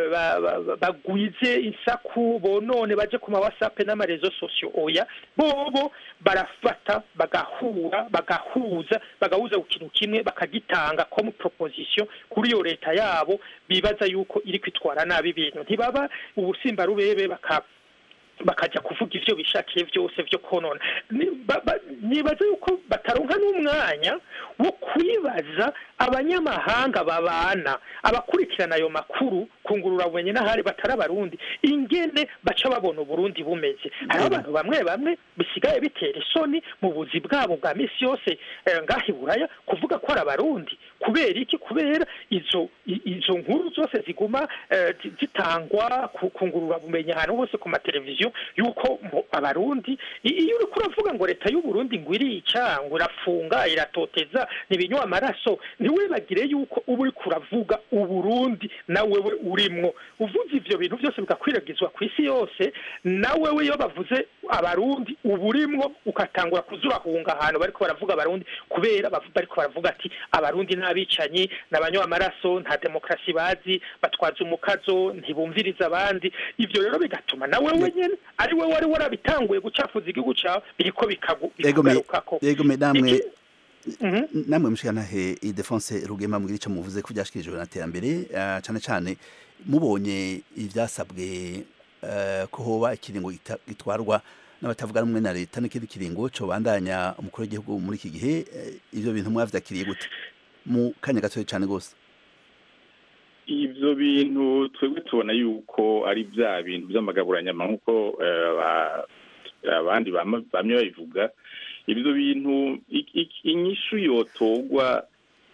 bagwize insaku bonone baje ku ma whatsapp n'amarezo sosiyo oya bobo barafata bagahura bagahuza bagahuza ku kintu kimwe bakagitanga comme proposition kuri iyo leta yabo bibaza yuko iri kwitwara nabi ibintu ntibaba ubusimba rubebe baka bakajya kuvuga ibyo bishakiye byose byo konona nibaza yuko bataronka n'umwanya wo kwibaza abanyamahanga babana abakurikirana ayo makuru kungurura bumenyi n'ahari batari abarundi ingene baca babona uburundi bumeze hariho abantu bamwe bamwe bisigaye bitera isoni mu buzi bwabo bwa minsi yose ngaho i buraya kuvuga ko ari abarundi kubera iki kubera izo izo nkuru zose ziguma zitangwa kungurura bumenyi ahantu hose ku mateleviziyo yuko abarundi iyo uri kuravuga ngo leta y'uburundi ngo irica ngo irafunga iratoteza ntibinywa amaraso ntiwibagire yuko uba uri kuravuga uburundi nawe we urimwo uvuze ibyo bintu byose bigakwiragizwa ku isi yose nawe we iyo bavuze abarundi uba urimwo ugatangura kuzurahunga ahantu bariko baravuga abarundi kubera bariko baravuga ati abarundi n'abicanyi n'abanywa amaraso nta demokarasi bazi batwaza umukazo ntibumviriza abandi ibyo rero bigatuma nawe wenyine ari we wari warabitanguye gucafuza igihugu cyawe biriko bikugarukako yego namwe namwe mushikanahe idefonse rugema mbwira icyo muvuze ko byashikirijwe na terambere cyane cyane mubonye ibyasabwe ko hoba ikiringo gitwarwa n'abatavuga rumwe na leta n'ikindi kiringo cyo bandanya umukuru w'igihugu muri iki gihe ibyo bintu mwavyakiriye gute mu kanya gatoya cyane rwose ibyo bintu twebwe tubona yuko ari bya bintu by'amagaburanyama nk'uko abandi bamwe babivuga ibyo bintu inyishu yotogwa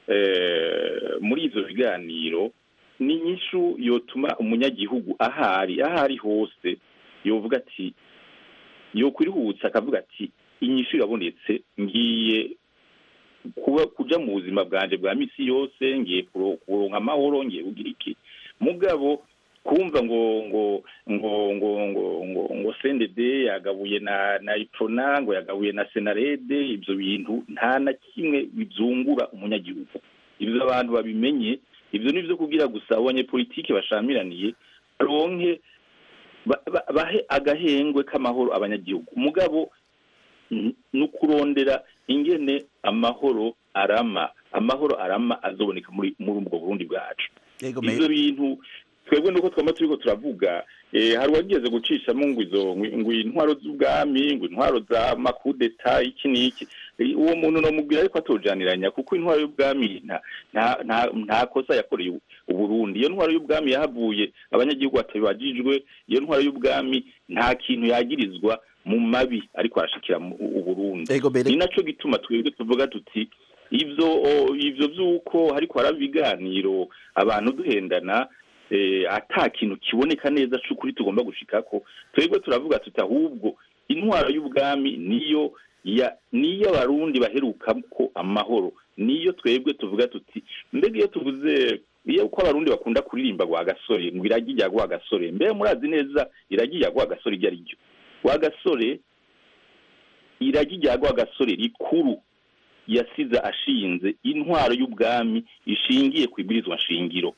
muri ibyo biganiro ni inyishu yotuma umunyagihugu ahari ahari hose yovuga ati yokwirihutsa akavuga ati inyishu irabonetse ngiye kuba kuja mu buzima bwanje bwa misi yose ngiye kuronka amahoro ngiye kugira iki mugabo kumva ngo ngo ngo ngo ngo ngo ngo sendede yagabuye na na iprona ngo yagabuye na senarede ibyo bintu nta na kimwe bizungura umunyagihugu ibyo abantu babimenye ibyo ni byo kugira gusa abanyepolitike bashamiraniye baronke bahe agahengwe k'amahoro abanyagihugu mugabo ni ukurondera ingene amahoro arama amahoro arama azoboneka muri muri ubwo burundi bwacu ibyo bintu twebwe nuko twama turiko turavuga hari uwageze gucishamo ngo izo ngo intwaro z'ubwami ngo intwaro za makudeta iki n'iki uwo muntu nomubwira ariko atojaniranya kuko intwaro y'ubwami nta kosa yakoreye uburundi iyo ntwaro y'ubwami yahavuye abanyagihugu batabibajijwe iyo ntwaro y'ubwami nta kintu yagirizwa mu mabi ariko arashikira uburundi ni naco gituma twebwe tuvuga tuti ivyo ivyo vy'uko hariko haraba ibiganiro abantu duhendana ata kintu kiboneka neza c'ukuri tugomba gushikako twebwe turavuga tuti ahubwo intwaro y'ubwami niyo ya niyo abarundi baherukako amahoro niyo twebwe tuvuga tuti mbega iyo tuvuze iyo uko abarundi bakunda kuririmba gwa gasore ngo iragi rya gwa gasore mbe murazi neza iragi rya gwa gasore iryo ari ryo gwa gasore iragi rya gwa gasore rikuru yasize ashinze intwaro y'ubwami ishingiye ku ibwirizwa nshingiro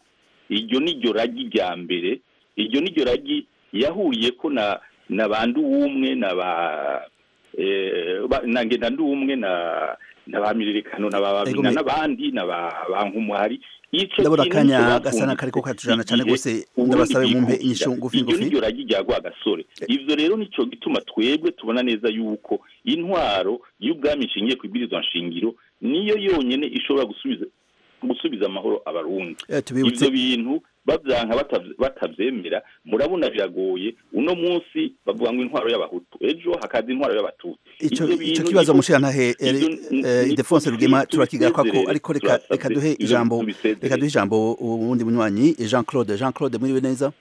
iryo ni ryo ragi rya mbere iryo ni ryo ragi yahuriye ko na na ba nduwumwe na ba eh, ba- na ngenda nduwumwe na na ba miririkano na ba Ego babina me- n'abandi na ba ba nkumuhari ico ndabona kintu akanya nico gasa n'akariko bapfunditse katujana cane igihe gose Uburundi ndabasabe mumpe bwikukira. inyishu ngufi iryo ngufi ni ryo ragi rya rwagasore ivyo rero nico gituma twebwe tubona neza yuko intwaro y'ubwami ishingiye ku ibwirizwa nshingiro niyo yonyene ishobora gusubiza gusubiza amahoro abarundi Eh, tubibutse ivyo bintu bavyanka batavy- batavyemera murabona biragoye uno munsi bavuga ngo intwaro y'abahutu ejo hakaza intwaro y'abatutsi ico Ivyo ico bintu kibazo niko- mushyantahe ivyo ni- ni- Idefonse Rugema turakigaruka ko tubisezerere, ariko reka turasavye. reka duhe Ivyo ijambo tubisezerere. reka duhe ijambo uwundi munywanyi Jean Claude Jean Claude muriwe neza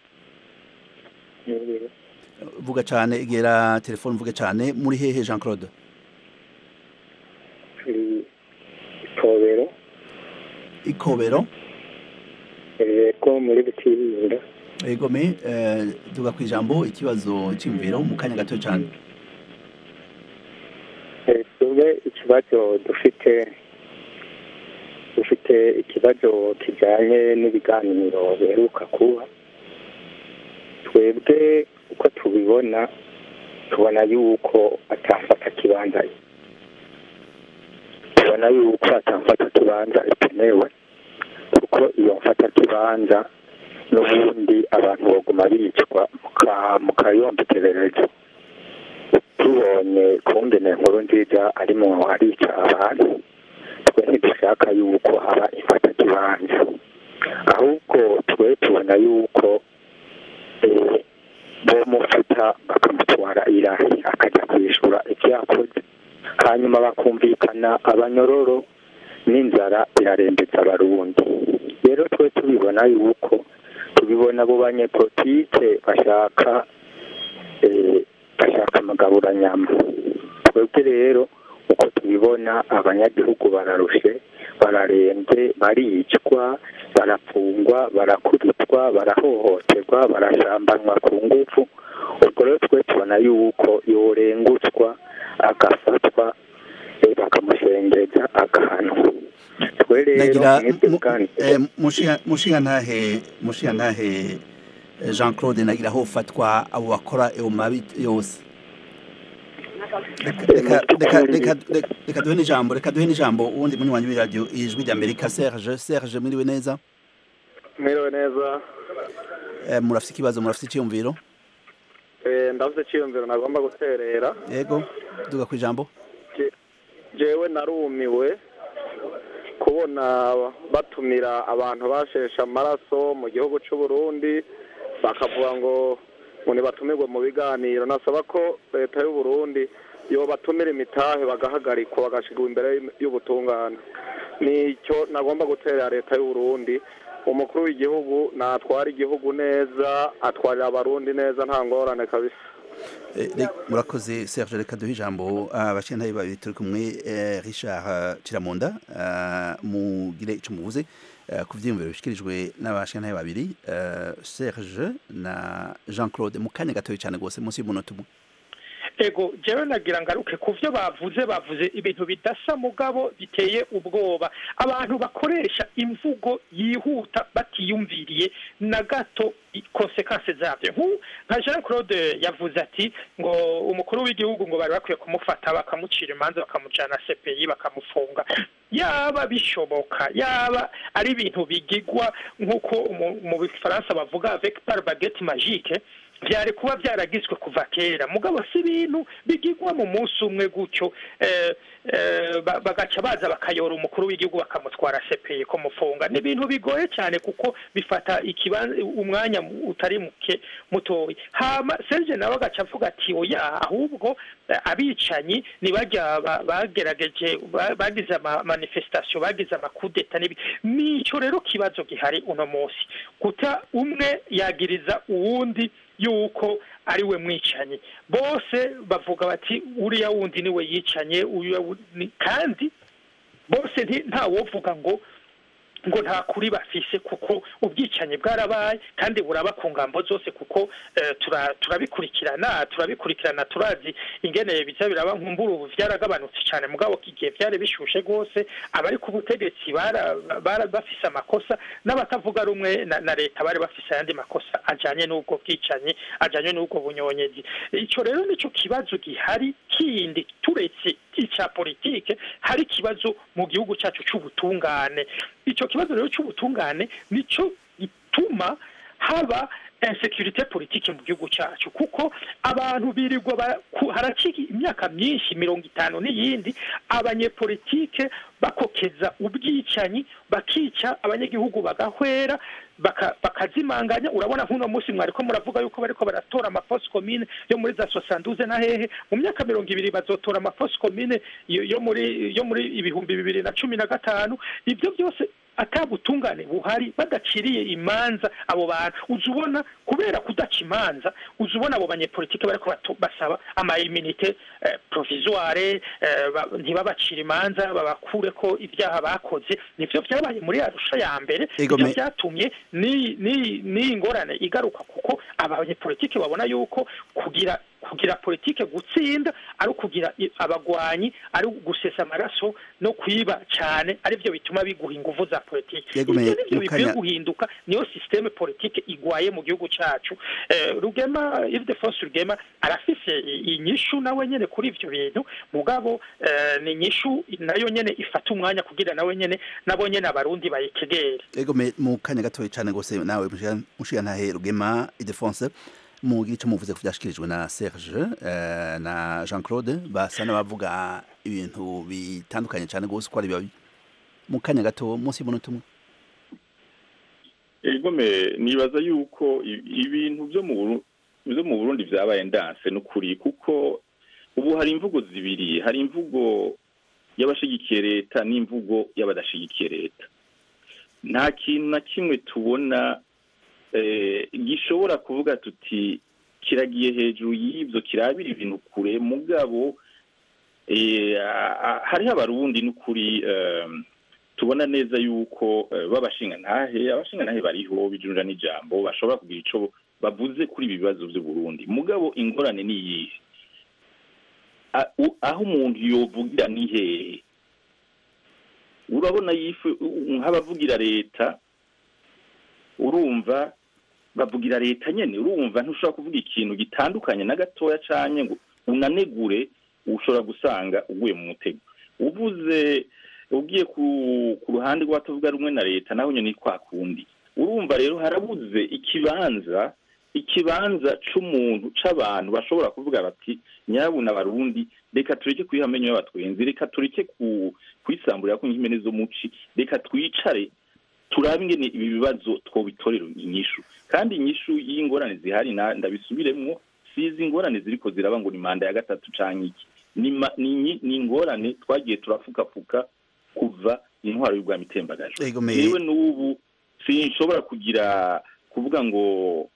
vuga cane egera telefone vuga cane muri hehe Jean Claude itobero ikobero ko muri butirinda egome eh, duga kwijambo ikibazo cy'imviro mu kanya gato cyane twebwe ikibazo dufite dufite ikibazo kijyanye n'ibiganiro biheruka kuba twebwe uko tubibona tubona yuko atafata kibanza tubona yuko atafata kibanza ikenewe kuko iyo mfata kibanza n'ubundi abantu baguma bicwa muka- mukayombekererezo tubonye kungene nkuru nziza arimo arica abantu twe ntidushaka yuko haba ifata kibanza ahubwo twe tubona yuko eh, bomufata bakamutwara irahi akajya kwishura ibyo yakoze hanyuma bakumvikana abanyororo n'inzara irarembetsa abarundi rero twe tubibona yuko tubibona abo banyepolitike bashaka eh, bashaka amagaburanyama twebwe rero uko tubibona abanyagihugu bararushe bararembye baricwa barafungwa barakubitwa barahohoterwa barashambanwa ku ngufu ubwo rero twe tubona yuko yorengutswa agafatwa eh, bakamushengeza agahanwa twe rero nagira mwebwe mu- bwanyu eh, mushiya- mushiyantahe mushiyantahe eh, Jean Claude nagira aho ufatwa abo bakora ayo mabi yose Reka- reka reka reka reka- reka duhe n'ijambo reka duhe n'ijambo uwundi munywanyi w'iradiyo ijwi rya Amerika Serge Serge muriwe neza mwiriwe neza Eh, murafite ikibazo murafite icyiyumviro Eh, ndavuze icyiyumviro nagomba guterera yego duga ku ijambo jewe narumiwe kubona batumira abantu basheshe amaraso mu gihugu cy'u Burundi bakavuga ngo ngo ntibatumirwe mu biganiro nasaba ko leta y'u Burundi yobatumira imitahe bagahagarikwa bagashigwa imbere y'ubutungane nicyo nagomba guterera leta y'u Burundi umukuru w'igihugu natwara igihugu neza atwarira abarundi neza nta ngorane kabisa Eh, re- murakoze Serge reka duhe ijambo abashintaye babiri turi kumwe eh, Richard eh, Kiramunda eh, mugire ico muvuze eh, ku vyiyumviro bishikirijwe n'abashintaye babiri eh, Serge na Jean Claude mu kanya gatoya cyane gose munsi y'umunota umwe ego jewe nagira ngaruke ku byo bavuze bavuze ibintu bidasa mugabo biteye ubwoba abantu bakoresha imvugo yihuta batiyumviriye na gato konsekanse zabyo nk'u- nka jean claude yavuze ati ngo umukuru w'igihugu ngo bari bakwiye kumufata bakamucira imanza bakamujyana cpi bakamufunga yaba bishoboka yaba ari ibintu bigigwa nk'uko mu- mu bifaransa bavuga avec par baguette magique byari kuba byaragizwe kuva kera mugabo si ibintu bigigwa mu munsi umwe gutyo eh, eh, ba- bagaca baza bakayora umukuru w'igihugu bakamutwara CPI kumufunga ni ibintu bigoye cyane kuko bifata ikibanza umwanya mu- utari muke mutoya hama Serge nawe agaca avuga ati oya ahubwo eh, abicanyi nibajya ba- bagerageje ba- bagize ama manifestation bagize amakudeta n'ibi nico rero kibazo gihari uno munsi guta umwe yagiriza uwundi yuko ari we mwicanyi bose bavuga bati uriya wundi niwe yicanye uriya wu- ni- kandi bose nti- nta wovuga ngo ngo nta kuri bafise kuko ubwicanyi bwarabaye kandi buraba ku ngambo zose kuko turabikurikirana turabikurikirana turazi ingene biza biraba nkumbura ubu byaragabanutse cyane mugabo igihe byari bishushe rwose abari ku butegetsi bara bafise amakosa n'abatavuga rumwe na leta bari bafise ayandi makosa ajyanye n'ubwo bwicanyi ajyanye n'ubwo bunyonyezi icyo rero nicyo kibazo gihari kindi turetse icya politike hari ikibazo mu gihugu cyacu cy'ubutungane icyo kibazo rero cy'ubutungane nicyo gituma haba insekirite politike mu gihugu cyacu kuko abantu birirwa harakiri imyaka myinshi mirongo itanu n'iyindi abanyepolitike bakokeza ubwicanyi bakica abanyagihugu bagahwera bakazimanganya urabona nk'uno munsi mwari ko muravuga yuko bariko baratora amafosi komine yo muri za sosanduze na hehe mu myaka mirongo ibiri bazotora amafosi komine yo muri yo muri ibihumbi bibiri na cumi na gatanu ibyo byose atabutungane buhari badaciriye imanza abo bantu uza ubona kubera kudaca imanza uza ubona abo banyepolitike bariko basaba amayiminite eh, provisoire eh, ntibabacire imanza babakure ko ibyaha bakoze nivyo vyabaye muri arusha ya mbere ivyo vyatumye n'iyi ngorane igaruka kuko abanyepolitike babona yuko kugira kugira politike gutsinda ari ukugira abagwanyi ari gusesa amaraso no kwiba cyane aribyo bituma biguha ingufu za politike ibyo nibyo bikwiye guhinduka niyo sisiteme politike igwaye mu gihugu cyacu rugema ildefonse rugema arafise inyishu nawe nyene kuri ivyo bintu mugabo ni inyishu nayo nyene ifata umwanya kugira nawe nyene nabo nyene abarundi bayitegere ego mu kanya gatoya cyane gose nawe mushigantahe rugema ildefonse mu gice muvuze ko byashikirijwe na Serge uh, na Jean Claude basa n'abavuga ibintu bitandukanye cyane gose ko ari bibabi mu kanya gato munsi y'umunota umwe egome nibaza yuko ibintu byo mu byo mu Burundi byabaye ndanse n'ukuri kuko ubu hari imvugo zibiri hari imvugo y'abashigikiye leta n'imvugo y'abadashigikiye leta nta kintu na kimwe tubona gishobora kuvuga tuti kiragiye hejuru y'ibyo kirabira ibintu kure mugabo hariho abarundi n'ukuri tubona neza yuko babashinga ntahe abashinga ntahe bariho bijunja n'ijambo bashobora kugira icyo bavuze kuri ibi bibazo by'uburundi mugabo ingorane ni iyihe aho umuntu yovugira ni hehe urabona nk'abavugira leta urumva bavugira leta nyene urumva ntushobora kuvuga ikintu gitandukanye na gatoya canye ngo unanegure ushobora gusanga uguye mu mutego uvuze ugiye ku ruhande rw'abatavuga rumwe na leta naho nyine kwa kundi urumva rero harabuze ikibanza ikibanza c'umuntu c'abantu bashobora kuvuga bati nyabuna abarundi reka tureke kwiha amenyo y'abatwenzi reka tureke kwisamburira ko nk'impene zo muci reka twicare turabe ingene ibi bibazo twobitorera inyishu kandi inyishu y'ingorane zihari ndabisubiremwo sizi ingorane ziriko ziraba ngo ni manda ya gatatu canke iki ni ingorane twagiye turafukafuka kuva intwaro y'ubwami itembagaje yewe n'ubu sinshobora kugira kuvuga ngo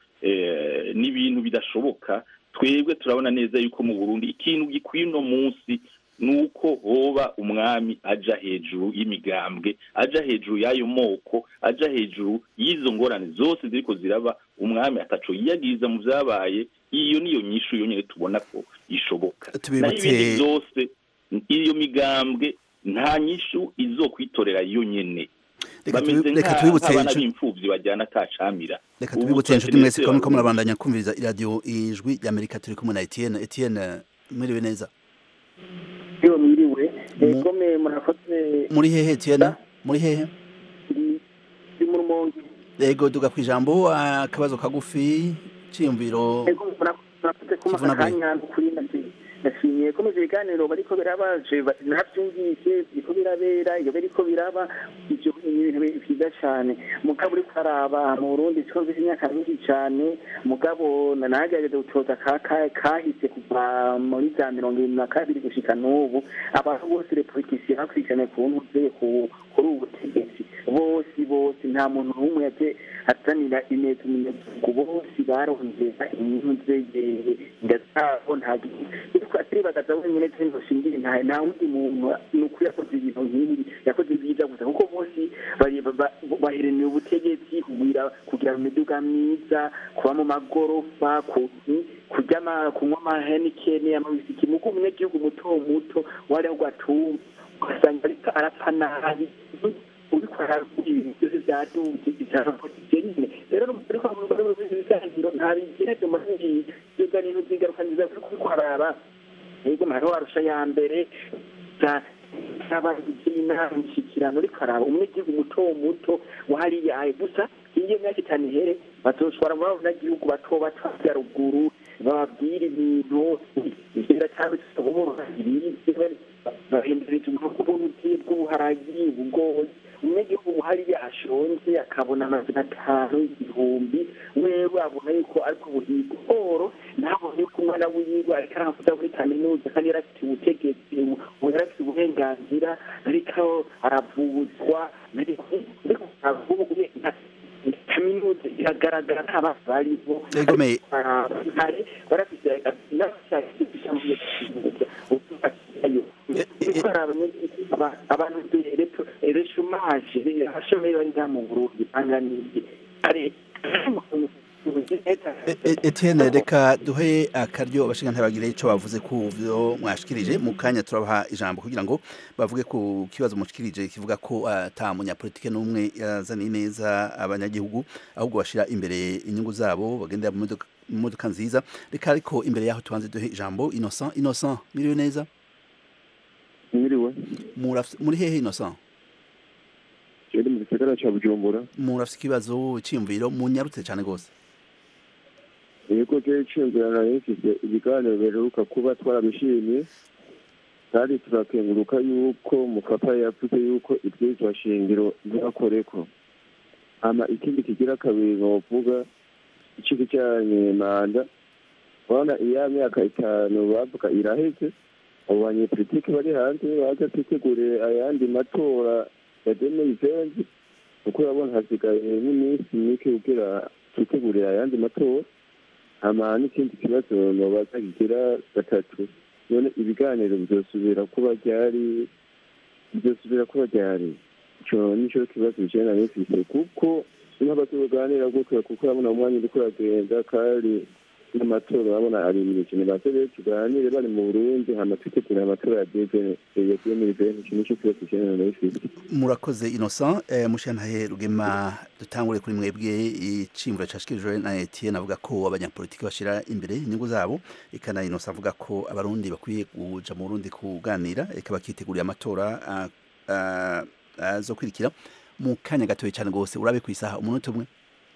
ni ibintu bidashoboka twebwe turabona neza yuko mu burundi ikintu gikwiye uno munsi nuko hoba umwami aja hejuru y'imigambwe aja hejuru y'ayo moko aja hejuru y'izo ngorane zose ziriko ziraba umwami ataco yiyagiza mu vyabaye iyo niyo nyishu yonyene tubona ko ishoboka naho ibindi vyose iyo migambwe nta nyishu izokwitorera yonyene bameze nk'abana b'imfuvyi bajyana atacamira reka tubibutse inshuti mwese ko muriko murabandanya kumviriza iradiyo ijwi ry'amerika turi kumwe na etienne etienne mwiriwe neza iyo mwiriwe egome murakoze muri hehe etienne muri hehe ndi mu rumonge yego duga ku ijambo akabazo kagufi ciyumviro murakoze kuma akanya kuri nashimiye ko mu biganiro bariko birabaje navyumvise biriko birabera iyo biriko biraba ivyo ibintu vyiza cane mugabo uriko araba mu burundi twumvise imyaka myinshi cane mugabo nanagerageza gutoza kahise kuva muri za mirongo ibiri na kabiri gushika n'ubu abantu bose repolitisiye bakurikirane ku ntuze kuri ubu butegetsi bose bose nta muntu n'umwe yaje azanira ineza umunyagihugu bose barondera inyunze ndazabo nta atiribaza wenyine turi shingire nta nta wundi muntu ni ukuri yakoze ibintu nk'ibi yakoze ibyiza gusa kuko bose baheraniye ubutegetsi kugira kugira imiduga myiza kuba mu magorofa ku- mm, kurya ama- kunywa amahenikeni amabisiki mugo umunyagihugu muto muto wariho gatumba ugasanga ariko arapfa nabi ubikora ibintu byose byaduze ijambo nyine rero ariko muri ibiganiro nta bigira byo muri ibi biganiro zigaruka nziza kuri kubikorara yego hariho arusha ya mbere za n'abagize inama imishyikirano ariko araba umunyagihugu muto muto wahariyaye gusa iyo myaka itanu ihere bazoshobora muri abo banyagihugu bato bato bya ruguru bababwira ibintu biracyabitse ubumoro bahinduriza ubwoko bw'ubuti bw'ubuharagi ubugori umunyagihugu hariya ashonje akabona amazina atanu igihumbi wewe abona yuko ariko buhiga oro ntabone yuko umwana wiwe ariko aravuza muri kaminuza kandi yari afite ubutegetsi ubu yari afite uburenganzira ariko aravuzwa kaminuza iragaragara nta bana bariho Egomeye. kare barafite abantu reshumaje abashomeri bari ngaha mu burundi banganiye kare Etienne reka duhe akaryo abashinga bagire icyo bavuze ku byo mwashikirije mu kanya turabaha ijambo kugira ngo bavuge ku kibazo mushikirije kivuga ko ata munyapolitike n'umwe yazaniye neza abanyagihugu ahubwo bashira imbere inyungu zabo bagendera mu modoka- mu modoka nziza reka ariko imbere yaho tubanze duhe ijambo Innocent Innocent miriwe neza mwiriwe Murafise- muri hehe Innocent kiri mu gisagara cya bujumbura murafise ikibazo cyiyumviro munyarutse cyane gose yego je ciyumvirana rifise ibiganiro biheruka kuba twarabishimye kandi turakenguruka yuko mupapa yavuze yuko ibwirizwa shingiro ntibakoreko hama ikindi kigira kabiri novuga ico kijanye manda urabona iya myaka itanu bavuga iraheze abo banyepolitike bari hanze baza twitegure ayandi matora ya demeizenzi kuko urabona hasigaye n'iminsi mike kugira twitegurire ayandi matora hama n'ikindi kibazo nobaza kigira gatatu none ibiganiro bizosubira kuba ryari bizosubira kuba ryari ico nico kibazo bijanye na mifise kuko niho tuganira gutya kuko urabona umwanya uriko uragenda kandi n'amatora urabona ari imirije nibaze rero tuganire bari mu burundi hama twitegurire amatora ya demiliveni ico nico kibazo bijanye na mifise murakoze Innocent eh, mushantahe rugema dutangure kuri mwebwe icimvura cashikijwe na Etienne avuga ko abanyapolitiki bashira imbere inyungu zabo eka na Innocent avuga ko abarundi bakwiye kuja mu Burundi kuganira eka bakitegurira amatora ah, ah, azokurikira mu kanya gatoye cyane gose urabe ku isaha umunota umwe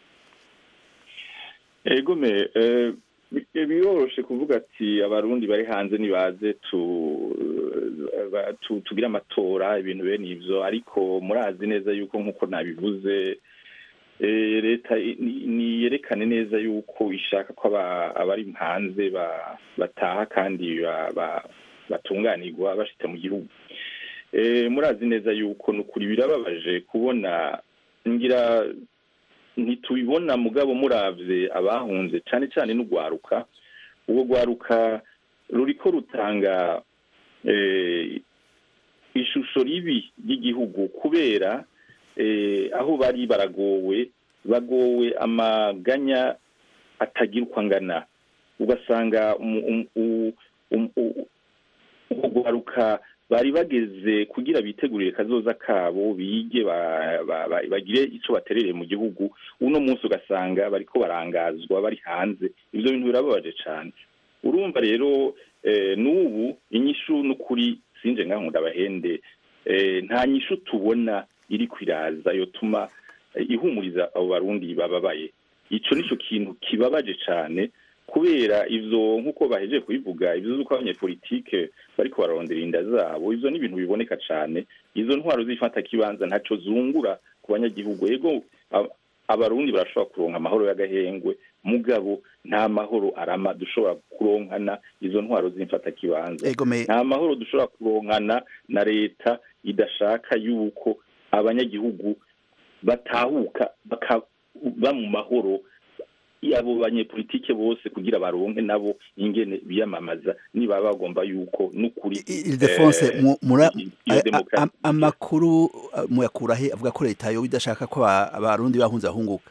egome eh, bi- biroroshe kuvuga ati abarundi bari hanze nibaze tu ba- tu- tugire amatora ibintu bene ivyo ariko murazi neza yuko nk'uko nabivuze eh, leta i- ni- niyerekane neza yuko ishaka ko aba- abari hanze ba- bataha kandi ba- ba- batunganirwa bashitse mu gihugu Eh, murazi neza yuko nukuri birababaje kubona ngira ntitubibona mugabo muravye abahunze cane cane n'ugwaruka ubwo gwaruka ruriko rutanga eh, ishusho ribi ry'igihugu kubera eh, aho bari baragowe bagowe amaganya atagira uko angana ugasanga umu- um- u- um- u- ubwo gwaruka bari bageze kugira bitegurire kazoza kabo bige ba- ba- ba- bagire ico baterereye mu gihugu uno munsi ugasanga bariko barangazwa bari hanze ivyo bintu birababaje cane urumva rero eh, n'ubu inyishu n'ukuri sinje ngaho ndabahende eh, nta nyishu tubona iri kwiraza yotuma eh, ihumuriza abo barundi bababaye ico nico kintu kibabaje cane kubera ivyo nk'uko bahejeje kubivuga ivyo z'uko abanyepolitike bariko bararondera inda zabo ivyo ni ibintu biboneka cane izo ntwaro zifata kibanza ntaco zungura ku banyagihugu ego ab- abarundi barashobora kuronka amahoro y'agahengwe mugabo nta mahoro arama dushobora kuronkana izo ntwaro z'imfata kibanza Egome nta mahoro dushobora kuronkana na leta idashaka yuko abanyagihugu batahuka bakaba mu mahoro abo banyepolitike bose kugira baronke nabo ingene biyamamaza niba bagomba yuko n'ukuri Ildefonse eh, mu- mura iyo a- a- demokarasi a- amakuru uh, muyakura he avuga ko leta yo idashaka ko aba- abarundi bahunze bahunguka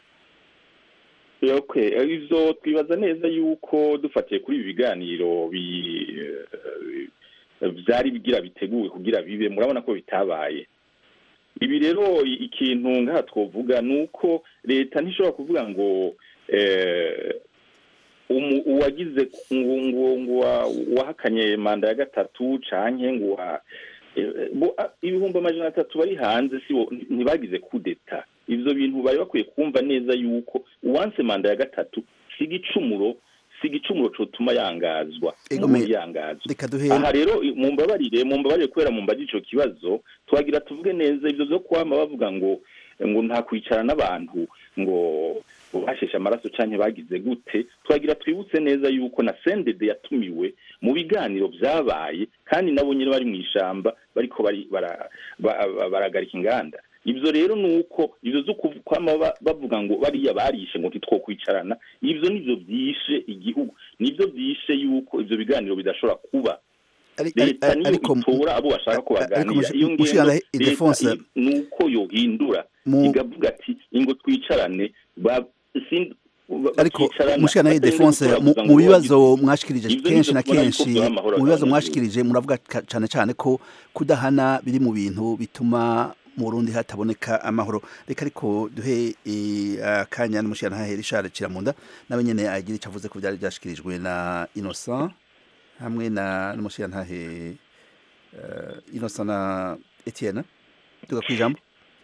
Okay, ivyo twibaza neza yuko dufatiye kuri ibi biganiro bi eh, vyari bigira biteguwe kugira bibe murabona ko bitabaye ibi rero i- ikintu ngaha twovuga ni uko leta ntishobora kuvuga ngo eh, umu- uwagize ngo ngo ngo wa- wahakanye manda ya gatatu canke ngo wa eh, bo- a- ibihumbi amajana atatu bari hanze si bo ntibagize kudeta ivyo bintu bari bakwiye kumva neza yuko uwanse manda ya gatatu si igicumuro si igicumuro cotuma yangazwa Ego umuntu me- yangazwa reka duhere aha rero i- mumbabarire mumbabarire kubera mumbaje ico kibazo twagira tuvuge neza ivyo vyo kwama bavuga ngo ngo nta kwicara n'abantu ngo ngo basheshe amaraso canke bagize gute twagira twibutse neza yuko na sendede yatumiwe mu biganiro vyabaye kandi nabo nyene bari mw'ishamba bariko bari bara- ba- ba- baragarika inganda ivyo rero ni uko ivyo zo kuv- kwama ba- bavuga ngo bariya barishe ngo ntitwokwicarana ivyo nivyo vyishe igihugu nivyo vyishe yuko ivyo biganiro bidashobora kuba Ari- leta ari- niyo ariko itora abo bashaka ko ariko baganira mushi- iyo ngendo mushikana leta Ildefonse i- ni uko yohindura Mu- igavuga ati ingo twicarane ba- sin- ba- ariko bakicarana, mushikana batarinze Ildefonse gutora mu gusa mu ngo bibazo wagize- mwashikirije Ivyo kenshi nivyo na tubona yuko kenshi vyoba amahoro mu bibazo atanga mwashikirije muravuga ka- cane cane ko kudahana biri mu bintu bituma mu Burundi hataboneka amahoro reka ariko duhe eh, akanya n'umushikana hahe Richard Kiramunda nawe nyene agira ico avuze ku byari byashikirijwe na Innocent hamwe na n'umushikana hahe uh, Innocent na Etienne tugakwijambo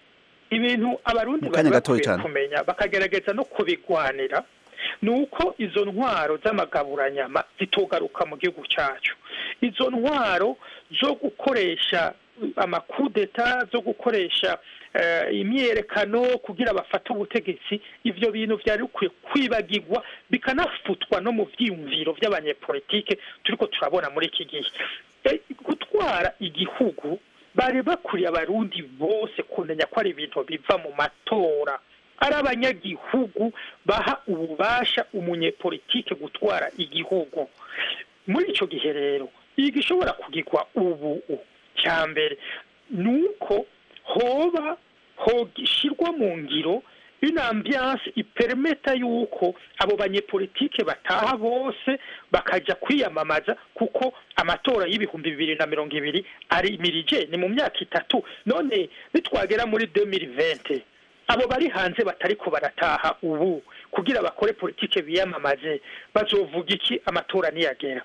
ibintu abarundi Mu bari kanya gatoya bakwiye cane. kumenya bakagerageza no kubigwanira ni uko izo ntwaro z'amagaburanyama zitogaruka mu gihugu cyacu izo ntwaro zo gukoresha amakudeta zo gukoresha eh, imyiyerekano kugira bafate ubutegetsi ivyo bintu vyari bikwiye kwibagirwa bikanafutwa no mu vyiyumviro vy'abanyepolitike turiko turabona muri iki gihe Eh, gutwara igihugu bari bakuriye abarundi bose kumenya ko ari ibintu biva mu matora ari abanyagihugu baha ububasha umunyepolitike gutwara igihugu muri icyo gihe rero igishobora kugirwa ubu cya mbere ni uko hoba hogishyirwa mu ngiro une ambiance ipermeta yuko abo banyepolitike bataha bose bakajya kwiyamamaza kuko amatora y'ibihumbi bibiri na mirongo ibiri ari mirije ni mu myaka itatu none nitwagera muri 2020 abo bari hanze batariko barataha ubu kugira bakore politike biyamamaze bazovuga iki amatora niyagera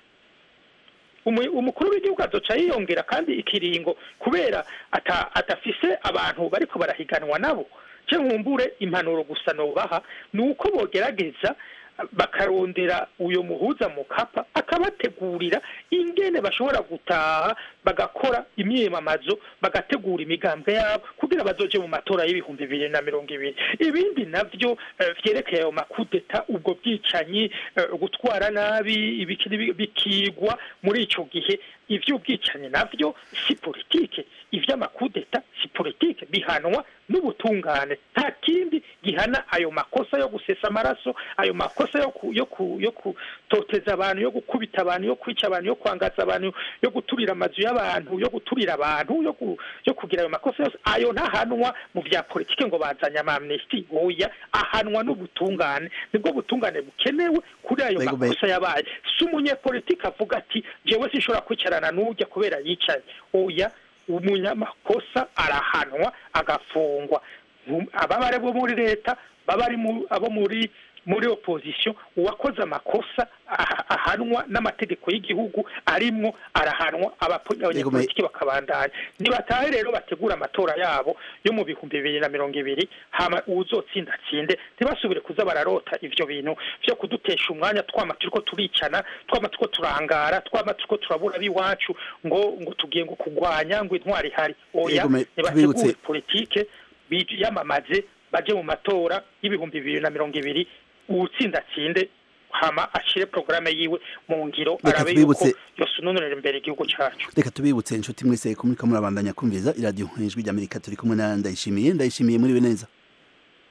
Umu- umukuru w'igihugu azoca yiyongera kandi ikiringo kubera ata- atafise abantu bariko barahiganwa nabo ce nkumbure impanuro gusa nobaha ni uko bogerageza bakarondera uyo muhuza mu kapa akabategurira ingene bashobora gutaha bagakora imyiyamamazo bagategura imigambwe yabo kugira bazoje mu matora y'ibihumbi bibiri na mirongo ibiri ibindi navyo eh, vyerekeye ayo makudeta ubwo bwicanyi eh, gutwara nabi ibiki n'ibi- bikigwa muri ico gihe ivy'ubwicanyi navyo si politike ivy'amakudeta si politike bihanwa n'ubutungane nta kindi gihana ayo makosa yo gusesa amaraso ayo makosa yo ku, yo ku, yo kutoteza abantu yo gukubita abantu yo kwica abantu yo kwangaza abantu yo guturira amazu y'abantu yo guturira abantu yo, ku, yo kugira ayo makosa yose ayo ntahanwa mu vya politike ngo bazanye ama amnesty oya ahanwa n'ubutungane nibwo butungane bukenewe kuri ayo Mbega ube- makosa yabaye si umunyepolitike avuga ati jewe sinshobora kwicarana n'ujya kubera yicaye oya umunyamakosa arahanwa agafungwa Mu- ababa ari bo muri leta baba ari mu- abo muri muri opposition uwakoze amakosa aha- ahanwa n'amategeko y'igihugu arimwo arahanwa abapo- abanyepolitiki bakabandanya nibatahe rero bategura amatora yabo yo mu bihumbi bibiri na mirongo ibiri hama uwuzotsinda atsinde ntibasubire kuza bararota ivyo bintu vyo kudutesha umwanya twama turiko turicana twama turiko turangara twama turiko turabura b'iwacu ngo ngo tugiye ngo kugwanya ngo intwari ihari oya Yego, me- nibategure tubibutse- politike biyamamaze baje mu matora y'ibihumbi bibiri na mirongo ibiri uwutsinda atsinde hama ashire porogaramu yiwe mu ngiro Reka arabe yuko tubibutse- yosununurira imbere igihugu cacu reka tubibutse inshuti mwese ko muriko murabandanya kumviriza iradiyo ijwi ry'amerika turi kumwe na ndayishimiye ndayishimiye muriwe neza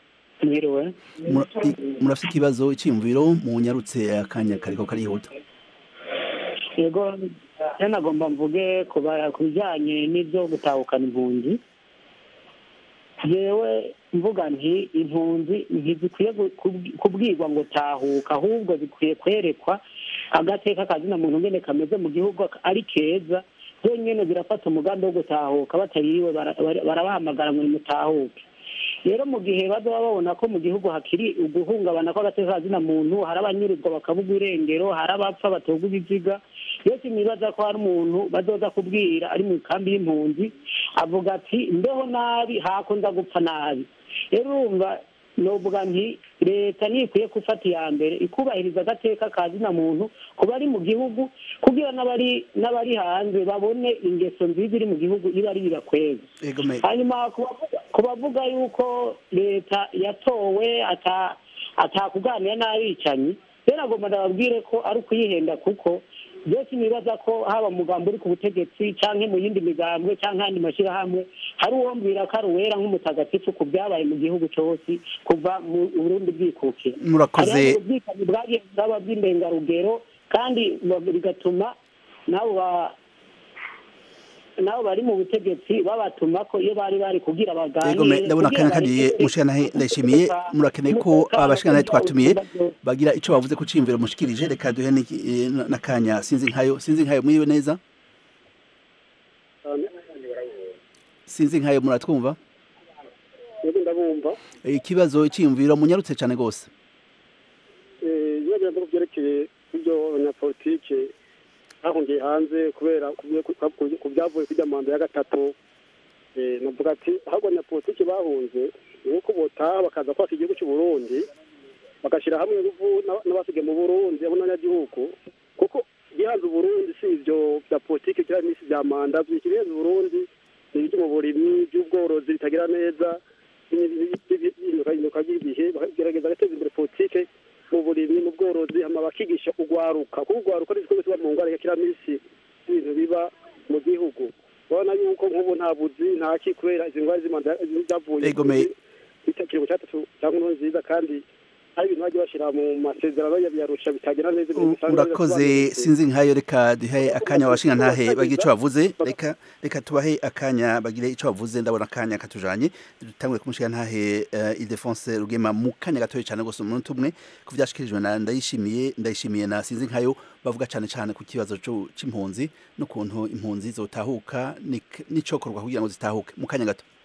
mwiriwe murafite ikibazo icyiyumviro mu nyarutse akanya kariko karihuta yego rero nagomba mvuge ku bijyanye n'ibyo gutahukana impunzi yewe mvuga nti impunzi ntizikwiye kubwirwa ngo tahuka ahubwo zikwiye kwerekwa agateka kazina muntu ngene kameze mu gihugu ari keza byonyine birafata umugambi wo gutahuka batariwe barabahamagara ngo nimutahuke rero mu gihe bazaba babona ko mu gihugu hakiri uguhungabana kw'agateka kazina muntu hari abanyurizwa bakabugwa irengero hari abapfa batogwa ibiziga yose nibaza ko hari umuntu bazoza kubwira ari mu kambi y'impunzi avuga ati mbeho nabi hakunda gupfa nabi rero urumva novuga nti leta ntikwiye gufata iya mbere ikubahiriza agateka ka zina muntu ku bari mu gihugu kugira n'abari n'abari hanze babone ingeso nziza iri mu gihugu iba ari birakweza hanyuma ku bavuga yuko leta yatowe atakuganira n'abicanyi rero agomba ndababwire ko ari ukuyihenda kuko byose nibaza ko haba umugambi uri ku butegetsi cyangwa mu yindi migambwe cyangwa andi mashyirahamwe hari uwombwira ko ari uwera nk'umutagatifu ku byabaye mu gihugu cyose kuva mu burundi bwikukira murakoze ubwicanyi bwagiye bwaba bw'indengarugero kandi bigatuma nabo nabo bari mu butegetsi babatuma ko iyo bari bari kugira baganire ndabona akanya kagiye mushikanahe ndashimiye murakeneye ko abashikanahe twatumiye bagira ico bavuze ku cimviro mushikirije reka duhe n'akanya sinzi nkayo sinzi nkayo mwiwe neza sinzi nkayo muratwumva ndabumva ikibazo cyiyumviro munyarutse cyane rwose ibibazo ko byerekeye ibyo abanyapolitike bahungiye hanze kubera ku byavuye kujya manda ya gatatu navuga ati ahubwo abanyapolitike bahunze ni uko botaha bakaza kwaka igihugu cy'u Burundi bagashyira hamwe n'abasigaye mu burundi abo n'abanyagihugu kuko igihanze uburundi si ibyo bya politiki cyangwa iminsi bya manda ikirenze uburundi ni ibyo mu burimyi by'ubworozi bitagira neza ihinduka ry'ibihe bagerageza guteza imbere politike mu burimyi mu bworozi hama bakigisha urwaruka kuko urwaruka ni igikorwa kiba mu ngwara ya kiramisi ibintu biba mu gihugu urabona yuko nk'ubu nta buzi nta ki kubera izi ndwara z'imanda zavuye ikiringo cya tatu cyangwa inkuru nziza kandi hari ibintu bajya bashyira mu masezerano y'abiyarusha bitagenda neza urakoze sinzi nkayo reka duhe akanya abashinga ntahe bagire icyo bavuze reka reka tubahe akanya bagire icyo bavuze ndabona akanya katujanye dutangure kumushinga ntahe Ildefonse Rugema mu kanya gatoya cyane gose umuntu umwe ku byashikirijwe na ndayishimiye ndayishimiye na sinzi nkayo bavuga cyane cyane ku kibazo c'impunzi n'ukuntu impunzi zotahuka n'icokorwa kugira ngo zitahuke mu kanya gato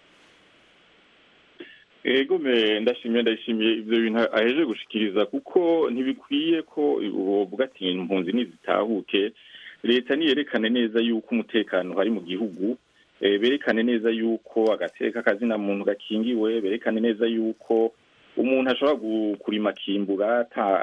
ego me ndashimiye ndashimiye ibyo bintu aheje gushikiriza kuko ntibikwiye ko uvuga ati impunzi nizitahuke leta niyerekane neza yuko umutekano hari mu gihugu berekane neza yuko agateka kazina muntu gakingiwe berekane neza yuko umuntu ashobora kurima akimbura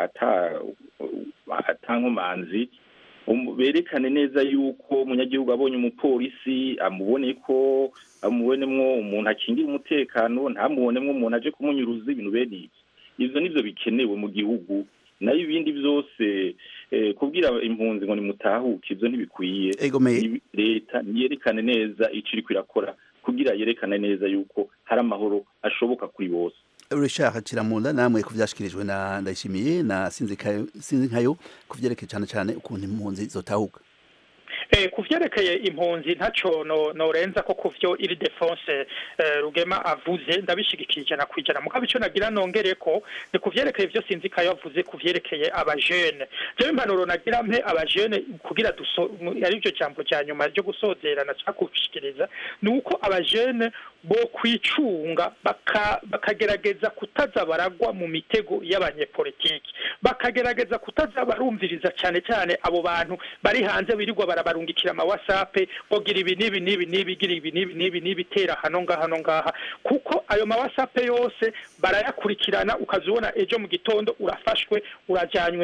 ata nkomanzi berekane neza yuko umunyagihugu abonye umupolisi amubone ko amubonemwo umuntu akingira umutekano ntamubonemwo umuntu aje kumunyuruza ibintu bene ibi ivyo nivyo bikenewe mu gihugu nayo ibindi byose kubwira impunzi ngo nimutahuke ivyo ntibikwiye leta niyerekane neza ico iriko irakora kugira yerekane neza yuko hari amahoro ashoboka kuri bose Richard Kiramunda namwe kuvyashikirijwe na ndayishimiye na sinzi sinzi nkayo kuvyerekeye cyane cyane ukuntu impunzi zotahuka eh kuvyerekeye impunzi ntaco no norenza ko kuvyo iri defense eh, rugema avuze ndabishigikiye ijana kwijana mugabo ico nagira nongere ko ni kuvyerekeye ivyo sinzi kayo avuze kuvyerekeye abajene je impanuro nagira mpe abajene kugira duso ari byo cyambo cya nyuma ryo gusozera na cyakushikiriza ni uko abajene bo kwicunga bakagerageza kutaza baragwa mu mitego y'abanyepolitiki bakagerageza kutaza barumviriza cyane cyane abo bantu bari hanze birirwa barabarungikira ama whatsapp bogira ibi nibi nibi nibi gira ibi nibi nibi nibi tera hano ngaha hano ngaha kuko ayo ma whatsapp yose barayakurikirana ukazibona ejo mu gitondo urafashwe urajanywe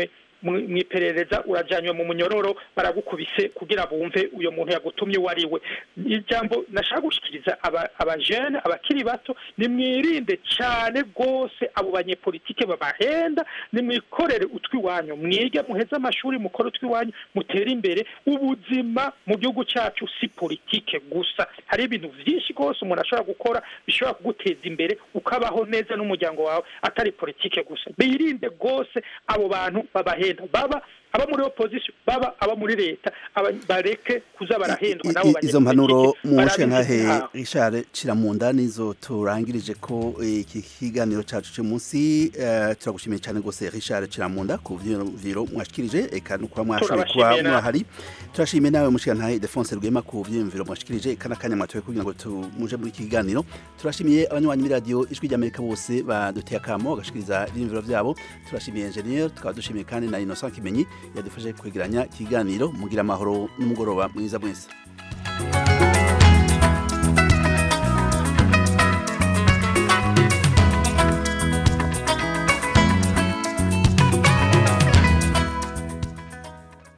mu iperereza urajyanywe mu munyororo baragukubise kugira bumve uyu muntu yagutumye uwo ari we ijambo nashaka gushyikiriza abajene abakiri bato nimwirinde cyane rwose abo banyepolitike babahenda nimwikorere utw'iwanyu mwige muheze amashuri mukore utw'iwanyu mutere imbere ubuzima mu gihugu cyacu si politike gusa hari ibintu byinshi rwose umuntu ashobora gukora bishobora kuguteza imbere ukabaho neza n'umuryango wawe atari politike gusa birinde rwose abo bantu babahenda baba aba muri opposition baba aba muri leta bareke kuza barahendwa nabo izo mpanuro mu ntahe Richard Ciramunda nizo turangirije ko iki kiganiro cyacu cyo munsi turagushimiye cyane gose Richard Ciramunda ku vyiro mwashikirije eka no kuba mwashoboye kuba mwahari turashimiye nawe mushika ntahe Defonse Rwema ku vyiro mwashikirije eka nakanya mwatoye kugira ngo tumuje muri iki kiganiro turashimiye abanywanyi muri radio ijwi ry'Amerika bose baduteye akamo bagashikiriza ivyiro vyabo turashimiye engineer tukaba dushimiye kandi na Innocent Kimenyi yadufashe kwegeranya ikiganiro mugira amahoro n'umugoroba mwiza mwese